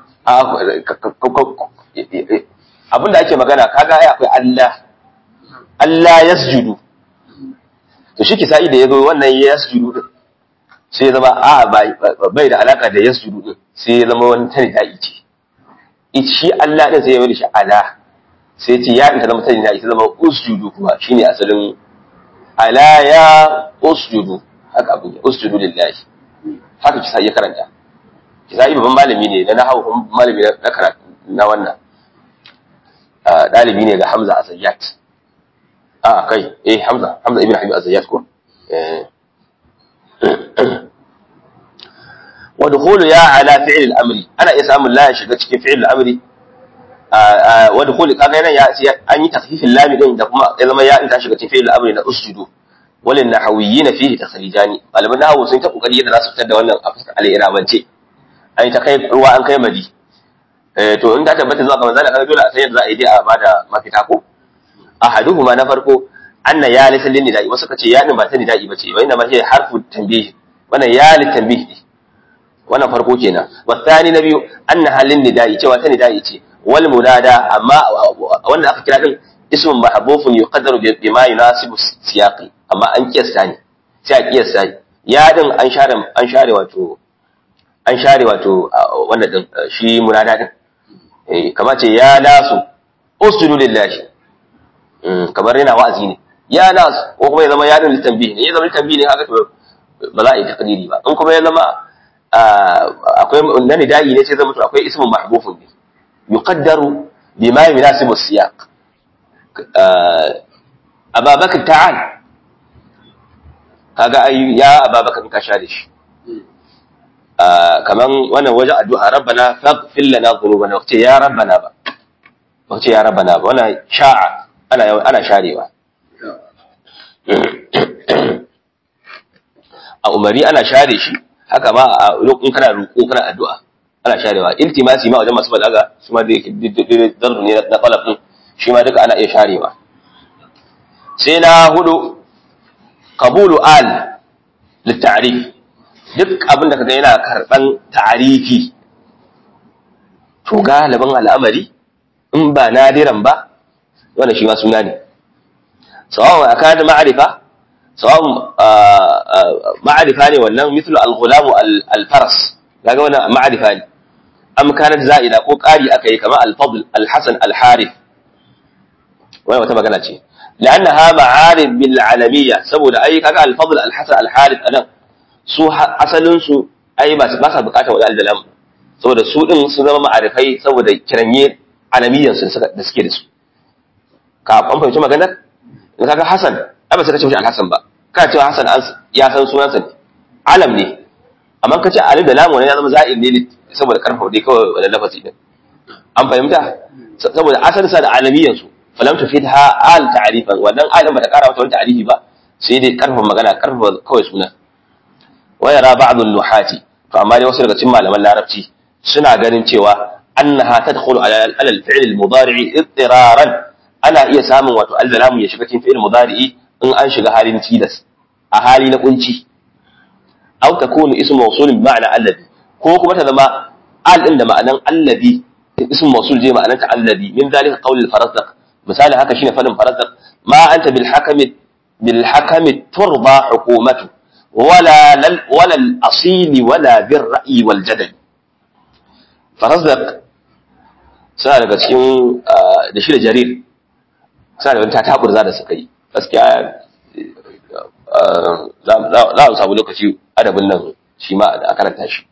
abinda ake magana kaga ai akwai Allah Allah yasjudu to shi kisa'i da yazo wannan yasjudu din sai ya zama a bai da alaka da yasjudu din sai ya zama wani tani da ice shi Allah din sai ya bari shi ala sai ce ya ta zama tani da ita zama usjudu kuma shine asalin ala ya usjudu haka abin usjudu lillahi haka kisa'i ya karanta kisa'i babban malami ne na nahawu malami na karatu na wannan ɗalibi ne ga Hamza Azayyat. A kai, eh Hamza, Hamza ibn Habib Azayyat ko? Wa dukhulu ya ala fi'l al-amri. Ana iya samun la ya shiga cikin fi'l al-amri. Wa dukhulu kaga yana ya an yi takhfifin lam din da kuma ya zama ya in ta shiga cikin fi'l al-amri na usjudu. Walin nahawiyyin fihi takhrijani. Malaman nahawu sun ta kokari yadda za su fitar da wannan a fuskar al-irabance. An yi ta kai ruwa an kai madi. to in ta tabbata zuwa ga manzala kaga dole a san yadda za a yi dai a bada mafita ko ahaduhuma na farko anna ya li sallin nida'i wasu kace ya din ba ta nida'i bace wa inna ma hiya harfu tanbih wannan ya li tanbih ne wannan farko kenan wa thani na biyu anna halin nida'i cewa ta nida'i ce wal munada amma wanda aka kira din ismun mahbufun yuqaddaru bima yunasibu siyaqi amma an kiyasta ne sai a kiyasta ya din an share an share wato an share wato wannan din shi munada din eh kamar ce ya nasu usjudu lillahi mm kamar yana wa'azi ne ya nasu ko kuma ya zama ya din litanbih ne ya zama litanbih ne haka to ba za a yi takdiri ba in kuma ya zama akwai na nida'i ne sai zama to akwai ismun mahbufun ne yuqaddaru bima yunasibu siyaq ababakar ta'al kaga ai ya ababakar ka share shi kaman wannan wajen addu'a rabbana faghfir lana dhunubana wace ya rabbana ba wace ya rabbana ba wannan sha'a ana ana sharewa a umari ana share shi haka ma a lokacin kana roƙo kana addu'a ana sharewa iltimasi ma wajen masu balaga su ma da dardu ne na qalab din shi ma duka ana iya sharewa sai na hudu qabulu al litarif duk abin da kaga yana karban ta'arifi to galibin al'amari in ba nadiran ba wannan shi ma suna ne sawawan akada ma'arifa sawawan ma'arifa ne wannan mithlu al-ghulam al-faras kaga wannan ma'arifa ne am kanat za'ida ko qari akai kamar al-fadl al-hasan al-harith wannan wata magana ce لأنها معارف بالعالمية سبب أي كذا الفضل الحسن الحارث أنا su asalinsu ai ba ba sa bukatar wani aldalam saboda su din sun zama ma'arifai saboda kiranye alamiyan su da suke da su ka an fahimci maganar in kaga Hassan ai ba sai ka ce mishi Al-Hassan ba ka ce Hassan ya san sunansa ne alam ne amma ka ce alif da lam wannan ya zama za'id ne saboda karfa dai kawai wannan lafazi din an fahimta saboda asalin sa da alamiyan su falam tufidha al ta'rifan wannan alim ba ta kara mata wani ta'rifi ba sai dai karfa magana karfa kawai sunan ويرى بعض النحاة فأما دي وصل قسم malaman larabci suna ganin cewa annaha tadkhulu ala al-fi'l al-mudari' ittiraran ana iya samun wato al-lamu ya shiga cikin fi'il mudari in an shiga halin tilas a hali na kunci aw takunu ismu mawsul bi ma'na alladhi ko kuma ta zama al din da ma'anan alladhi ismu mawsul je ma'anan ta alladhi min zalika qawl al-farazdaq misali haka shine fadin farazdaq ma anta bil hakami bil hakami turba hukumatu ولا لل ولا الأصيل ولا بالرأي والجدل فرزق suna daga cikin da shi da jarir suna da wani tataburza da suka yi gaskiya za a samu lokaci adabin nan shi ma a karanta shi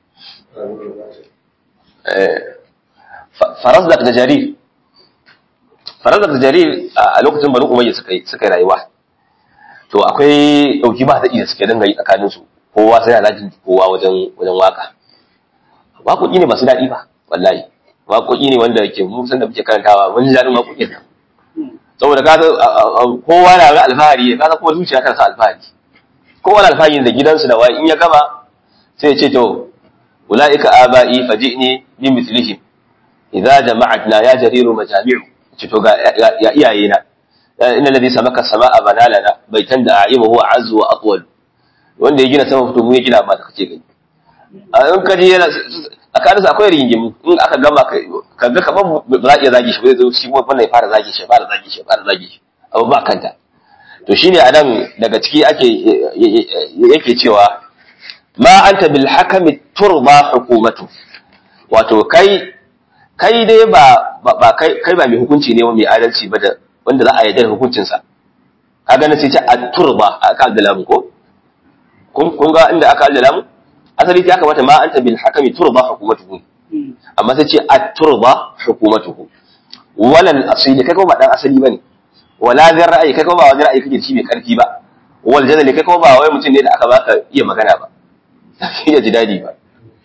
farazdak da jarir farazdak da jarir a lokacin bari umayya suka yi rayuwa to akwai ɗauki ba daɗi da suke dinga yi tsakanin su kowa sai yana jin kowa wajen wajen waka waƙoƙi ne masu daɗi ba wallahi waƙoƙi ne wanda ke mu san da muke karantawa mun ji daɗin waƙoƙin nan saboda ka kowa na ga alfahari ka san kuma zuciya ta sa alfahari kowa na alfahari da gidansu da wai in ya gama sai ya ce to ulaika aba'i faji'ni bi mithlihim idza jama'atna ya jariru majami'u ce to ga ya iyayena إن الذي سمك السماء بنى لنا بيتا دعائمه هو عز وأطول wanda ya gina sama fito mu ya gina ma da kake gani a in kaje yana tsakanin sa akwai rigingimu in aka gama ka ga kamar ba za a iya zagi shi ba zai zo shi kuma wannan ya fara zagi shi ya fara zagi shi ya fara zagi shi abu ba kanta to shine anan daga ciki ake yake cewa ma anta bil hakami turba hukumatu wato kai kai dai ba ba kai kai ba mai hukunci ne mai adalci ba da wanda za a yarda da hukuncin sa kaga na sai ce at-turba aka addala ko kun kun ga inda aka addala mu asali ta kamata ma anta bil hakami turba hukumatuhu amma sai ce at-turba hukumatuhu walal asili kai kuma ba dan asali bane wala zan ra'ayi kai kuma ba wani ra'ayi kake ci mai karfi ba wal jadali kai kuma ba wai mutum ne da aka baka iya magana ba iya ji dadi ba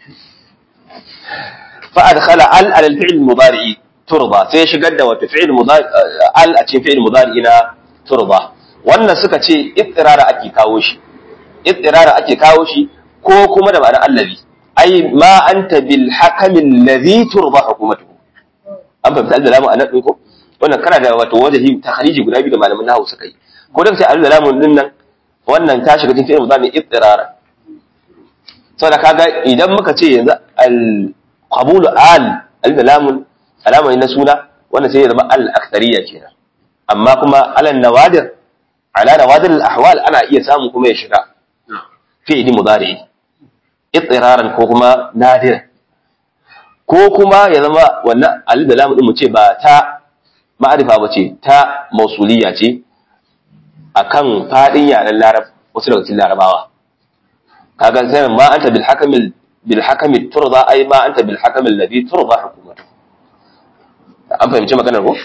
fa adkhala al al fi'l mudari turba sai ya shigar da wata fi'l mudari al a cikin fi'l mudari na turba wannan suka ce ittirara ake kawo shi ittirara ake kawo shi ko kuma da ma'anar allazi ai ma anta bil hakami allazi turba hukumatuhu an fahimta al-lamu anan din ko wannan kana da wato wajahi takhriji guda biyu da malaman nahwu suka yi ko da sai al-lamu din nan wannan ta shiga cikin fi'il mudari ittirara saboda kaga idan muka ce yanzu al-qabulu al al-lamu alama na suna wannan sai ya zama al-akthariya kenan amma kuma alal nawadir ala nawadir al-ahwal ana iya samu kuma ya shiga fi'il mudari ittiraran ko kuma nadir ko kuma ya zama wannan alif da lam din mu ce ba ta ma'arifa ba ce ta mausuliya ce akan fadin yaren larab wasu daga cikin larabawa kaga sai ma anta bil hakamil bil hakami turza ai ma anta bil hakamil ladhi turza hukumatu an fahimci maganar ko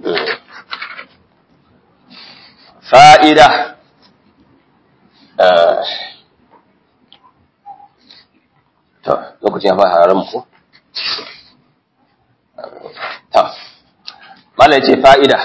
fa'ida to lokacin ya fara haramun ko ta mala yace fa'ida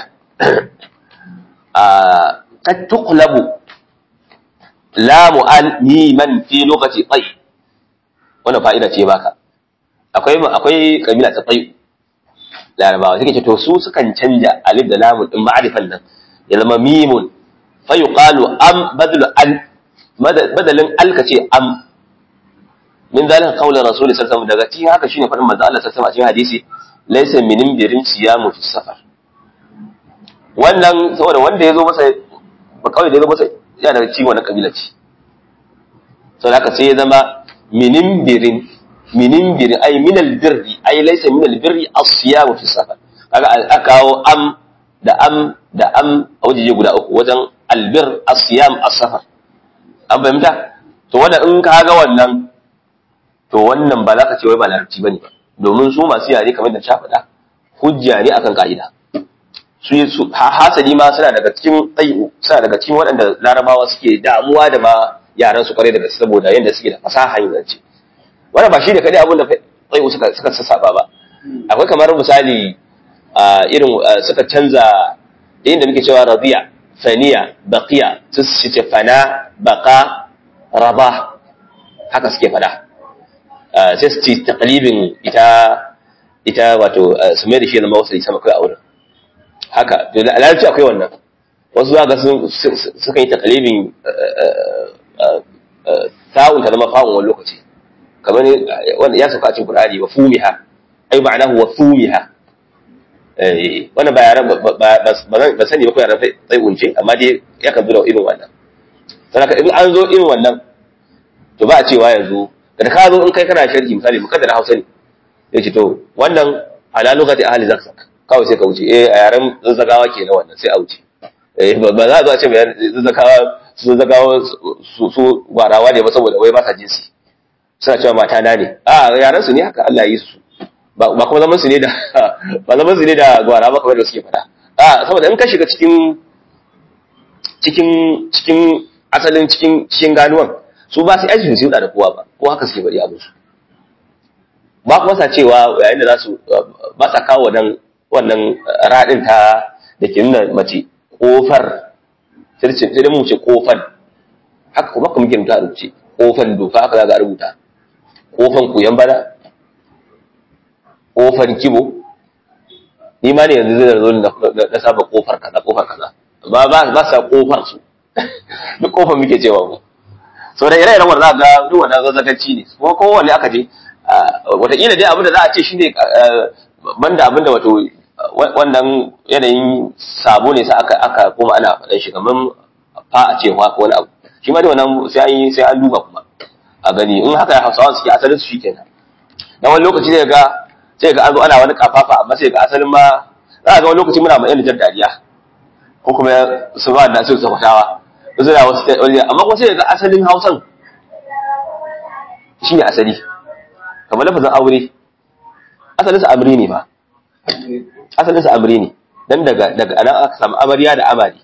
a kad tuqlabu lamu al miman fi lokaci tay wannan fa'ida ce baka akwai akwai kabila ta tay larabawa suke ce to su sukan canja alif da lamun din ma'rifan nan ya zama mimun fa yuqalu am badlu al badalin al kace am min zalika qawli rasul sallallahu alaihi wasallam daga cikin haka shine fadin manzo Allah sallallahu alaihi wasallam a cikin hadisi laysa min birin siyamu fi safar wannan saboda wanda yazo masa ba kawai da yazo masa yana da cikin wannan kabila ce saboda haka sai ya zama minin birin minin birin ay min albirri ay laysa min albirri as-siyamu fi safar kaga aka kawo am da am da am a wajeje guda uku wajen albir as-siyam as-safar an fahimta to wannan in ka ga wannan to wannan ba za ka ce wai ba larabci bane ba domin su masu yare kamar da ta faɗa hujja ne akan ka'ida su su hasali ma suna daga cikin tsayu suna daga cikin waɗanda larabawa suke damuwa da ma yaran su kware daga saboda yadda suke da fasaha yin zance wannan ba shi da kadai abin da tsayu suka suka sassaba ba akwai kamar misali irin suka canza inda muke cewa radiya faniya baqiya su ce fana baqa raba haka suke faɗa sai su ci takalibin ita ita wato su mai da shi zama wasu sama kai a wurin haka to da larabci akwai wannan wasu za ga suka yi takalibin ta'un ta zama fa'un wani lokaci kamar wanda ya sauka a cikin Qur'ani wa fumiha ai ma'anahu wa fumiha eh wannan ba yaran ba sani ba ko yaran sai unce amma dai ya kan zo da irin wannan saboda in an zo irin wannan to ba a cewa yanzu da ka zo in kai kana sharhi misali mu kaddara Hausa ne yace to wannan ala lugati ahli zakzak kawai sai ka wuce eh a yaren zazzagawa ke na wannan sai a wuce eh ba za a zo a ce bayan zazzagawa su zazzagawa su su gwarawa ne ba saboda wai ba sa jinsi suna cewa mata na ne a yaren su ne haka Allah ya yi su ba ba kuma zaman su ne da ba zaman su ne da gwara ba kamar da suke faɗa a saboda in ka shiga cikin cikin cikin asalin cikin cikin ganuwan su ba su aiki su da kowa ba ko haka suke bari abin su ba kuma sa cewa yayin da za su ba sa kawo wannan wannan radin ta da ke nuna mace kofar sai da mu ce kofan haka kuma kuma muke rubuta rubuce kofan dofa haka za ga rubuta kofan koyan bana kofar kibo ni ma ne yanzu zai zo na saba kofar kaza kofar kaza ba ba ba sa kofar su duk kofar muke cewa mu so da ire-iren wanda za ga duk wannan zazzaganci ne ko kowanne aka je wataƙila dai abin da za a ce shi ne banda abin da wato wannan yanayin sabo ne sai aka aka koma ana faɗan shi kamar fa a ce ko wani abu shi ma dai wannan sai an yi sai an duba kuma a gani in haka hausawa suke asalin su shikenan dan wani lokaci zai ga sai ga an zo ana wani kafafa amma sai ga asalin ma za ga wani lokaci muna mai jan dariya ko kuma su ba da su sakwatawa su da wasu amma kuma sai ga asalin hausan shine asali kamar lafazin aure asalin sa amri ne ba asalin sa amri ne dan daga daga anan aka samu amarya da amari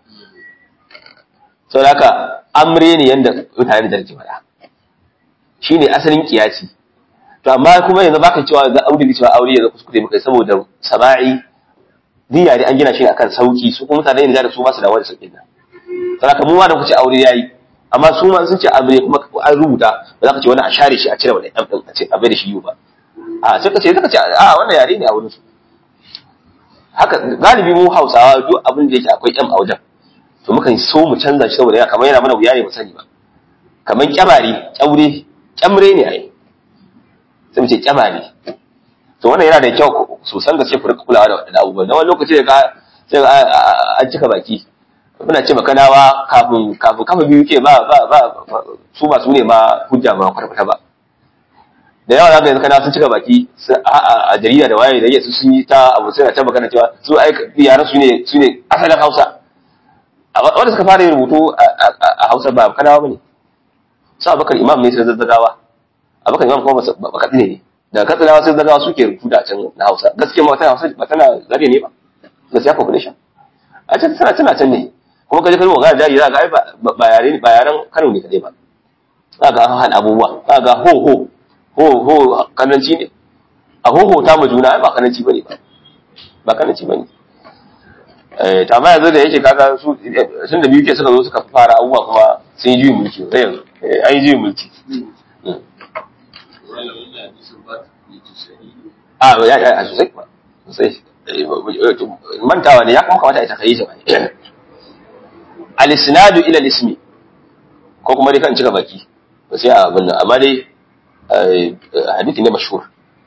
sau da amre ne yadda mutane da ke faɗa shi ne asalin kiyasi to amma kuma yanzu baka cewa ga aure da cewa aure yanzu kuskure muka saboda sama'i diya ne an gina shi akan sauki su kuma mutane ne da su ba su da wani sauƙin nan saboda mu ma da kuce aure yayi amma su ma sun ce amre kuma an rubuta ba za ka ce wani a share shi a cire wani ɗan ɗin a ce a bai da shi yiwu ba a sai ka ce sai ka ce a wannan yare ne a wurin su haka galibi mu Hausawa duk abin da yake akwai ƴan a wajen to mukan so mu canza shi saboda kamar yana mana wuya ne mu sani ba kamar kyamari kyaure kyamre ne ai sai mu ce kyamari to wannan yana da kyau sosan gaske ku rika kulawa da wadannan abubuwan dan wani lokaci da ka sai an cika baki muna ce makanawa kafin kafin kafa biyu ke ba ba ba su ba su ne ma hujja ba kwarkwata ba da yawa zaka yanzu kana sun cika baki a jarida da waye da yake sun yi ta abu sai ta magana cewa su ai yaran su ne su ne asalin Hausa wanda suka fara yin rubutu a Hausa ba kanawa bane su Abubakar Imam ne sai zazzagawa Abubakar Imam kuma ba katsine ne daga katsinawa sai zazzagawa suke rubutu a can na Hausa gaskiya ma tana Hausa ba tana zare ne ba gaskiya population a can tana tana can ne kuma kaje kalmo ga jari za ga ai ba yare ba yaran Kano ne kadai ba za ga han abubuwa za ga ho ho ho ho kananci ne a ho ho ta mu juna ai ba kananci bane ba ba kananci bane eh ta amma yanzu da yake kaga su sun da biyu ke suka zo suka fara abubuwa kuma sun yi juyin mulki sai yanzu an yi juyin mulki a ya ya a sosai ba sosai mantawa ne ya kuma kamata a ta kai shi ba al-isnadu ila al-ismi ko kuma dai kan cika baki ba sai a abin nan amma dai hadisi ne mashhur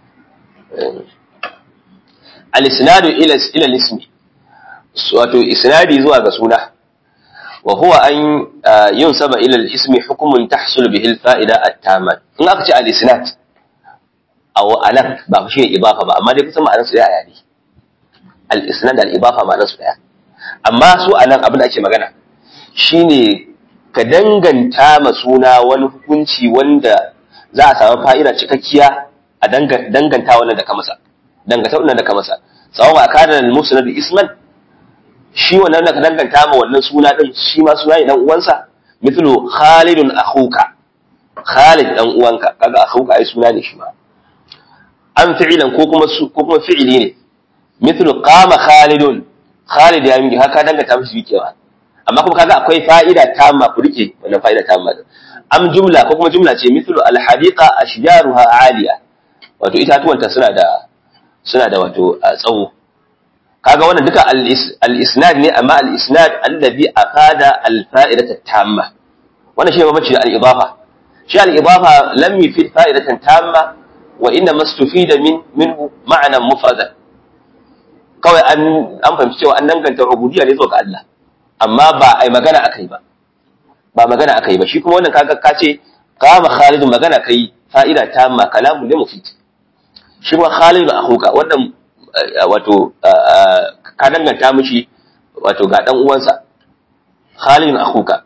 al-isnadu ila ila al-ismi wato isnadi zuwa ga suna wa huwa an yunsaba ila al-ismi hukmun tahsul bihi al-fa'ida at-tamma in aka ce al-isnad aw anan ba shi ne ibafa ba amma dai kusan ma'anar su daya ne al-isnad al-ibafa ma'anar su daya amma su anan abin da ake magana shine ka danganta ma suna wani hukunci wanda za a samu fa'ida cikakkiya a danganta wannan da ka masa danganta wannan da ka masa sawa ba kana al-musnad isman shi wannan da ka danganta ma wannan suna din shi ma suna ne dan uwansa mithlu khalidun akhuka khalid dan uwanka kaga akhuka ai suna ne shi ma an fi'ilan ko kuma ko kuma fi'ili ne mithlu qama khalidun khalid ya mingi haka danganta mishi rikewa amma kuma kaga akwai fa'ida tamma ku rike wannan fa'ida tamma am jumla ko kuma jumla ce mithlu al hadiqa ashjaruha aliya wato itatuwanta suna da suna da wato tsawo kaga wannan duka al-isnad ne amma al-isnad alladhi afada al-fa'idata tamma wannan shine mamaci da al-idafa shi al-idafa lam yufid fa'idatan tamma wa inna mastufida min minhu ma'nan mufradan kawai an an fahimci cewa an danganta ubudiyya ne zuwa ga Allah amma ba ai magana akai ba ba magana akai ba shi kuma wannan kaga ka ce qama khalid magana kai fa'ida tamma kalamun ne mufid shi ma khalid akhuka wannan wato ka danganta mishi wato ga dan uwansa Khalid akhuka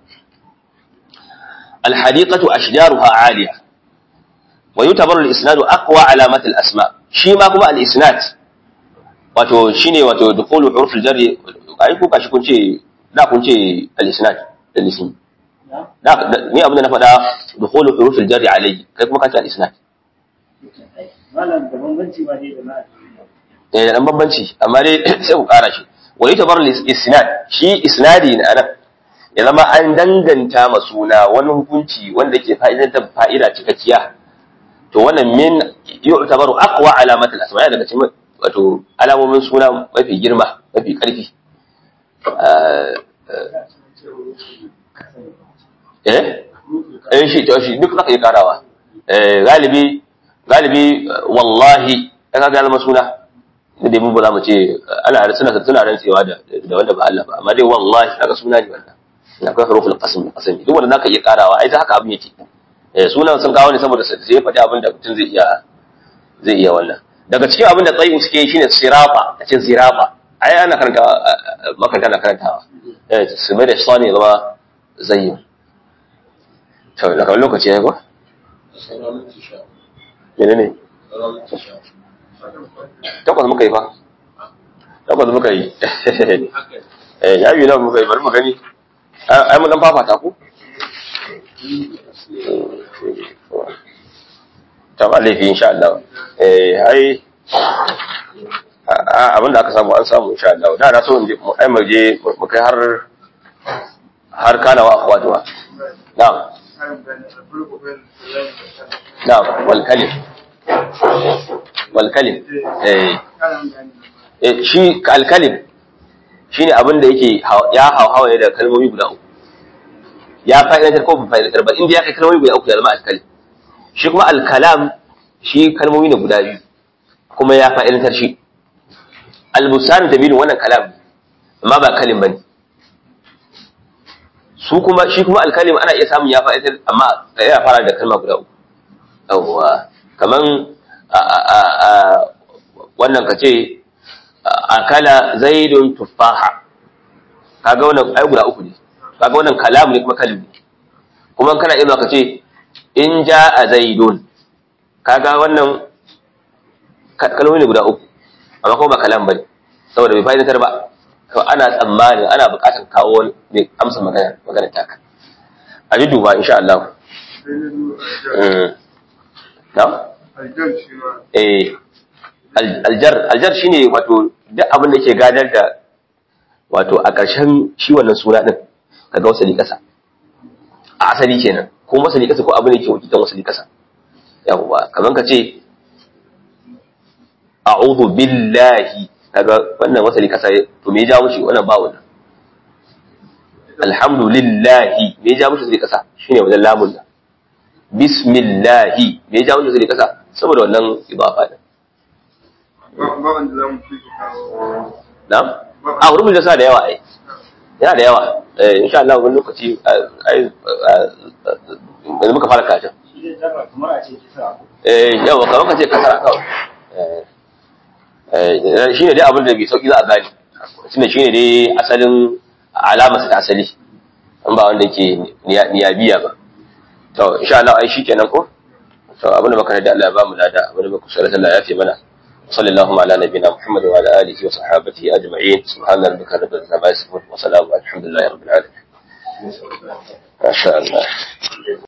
alhadiqatu ashjaruha aliya wa yutabaru al-isnad aqwa alamat al-asma shi ma kuma al-isnad wato shine wato dukhulu huruf al-jar ai ku kashi kun ce da kun ce al-isnad al-ism da ni abin da na faɗa dukhulu huruf al-jar alayhi kai kuma ka ce al-isnad malam da bambanci ba dai da na da dan bambanci amma dai sai ku ƙara shi wani tabar isnad shi isnadi ne anan ya zama an danganta ma suna wani hukunci wanda ke fa'idantar fa'ida cikakkiya to wannan min yu'tabaru aqwa alamat al-asma daga cikin wato alamomin suna mafi girma mafi karfi eh eh shi to shi duk zaka yi karawa eh galibi galibi wallahi in ka ga zama suna da dai mu ba za mu ce ana suna suna rantsewa da da wanda ba Allah ba amma dai wallahi kaga suna ne wannan akwai huruful qasm qasmi duk wanda zaka iya karawa ai ta haka abin yake eh sunan sun kawo ne saboda sai ya faɗi abin da mutum zai iya zai iya wannan daga cikin abin da tsayin suke shine sirafa a cikin sirafa ai ana karanta makaranta na karantawa eh su mai da sani zama zayyin to daga lokaci ya ko sauran minti sha menene sauran minti sha takwas muka yi fa takwas muka yi haka ne eh ya yi nan muka yi bari mu gani ai mun dan fafata ku ta ba laifi insha Allah eh ai abin da aka samu an samu insha Allah da na so in je mu ai mu je mu kai har har kana wa akhwatuwa na'am na'am wal kalim wal kalim eh eh shi al kalim shine abin da yake ya hauhawa da kalmomi guda uku ya fa'idantar ko ba fa'idantar ba inda ya kai kalmomi guda uku ya zama alkalim shi kuma alkalam shi kalmomi ne guda biyu kuma ya fa'idantar shi albusan da biyu wannan kalam amma ba kalim bane su kuma shi kuma alkalim ana iya samun ya fa'idantar amma ya fara da kalma guda uku yawwa kaman wannan kace akala zaidun tuffaha kaga wannan ai guda uku ne kaga wannan kalam ne kuma kalim ne kuma kana iya ka ce in jaa zaidun kaga wannan kalmomi ne guda uku amma kuma ba kalam bane saboda bai fa'idatar ba to ana tsammani ana buƙatar kawo wani ne amsa magana magana taka a ji duba insha Allah na eh aljar aljar shine wato duk abin da ke gadar da wato a ƙarshen shi wannan suna din kaga wasali ƙasa a asali kenan ko wasali ƙasa ko abin da ke wakilan wasali ƙasa yawwa kaman ka ce a'udhu billahi kaga wannan wasali ƙasa to me ya ja mushi wannan ba wannan alhamdulillahi me ya ja mushi wasali ƙasa shine wajen lamun nan bismillahi me ya ja mushi wasali ƙasa saboda wannan idafa din ba wanda za mu fi kawo Na'am? A wurin da sa da yawa ai. Yana da yawa. Eh insha Allah wani lokaci ai yanzu muka fara karatun. shi zai zama kamar a ce kisa Eh yawa kamar ka ce kasara kawai. Eh eh shine dai abin da bai sauki za a gane. Shine shine dai asalin alamar da asali. An ba wanda yake niyabiya ba. To insha Allah ai shikenan ko? To abin da muka da Allah ya ba mu lada, abin da muka sallallahu Allah ya fi mana. صلى الله على نبينا محمد وعلى آله وصحابته أجمعين سبحان ربك رب العزة عما يصفون وسلام الحمد لله رب العالمين ما شاء الله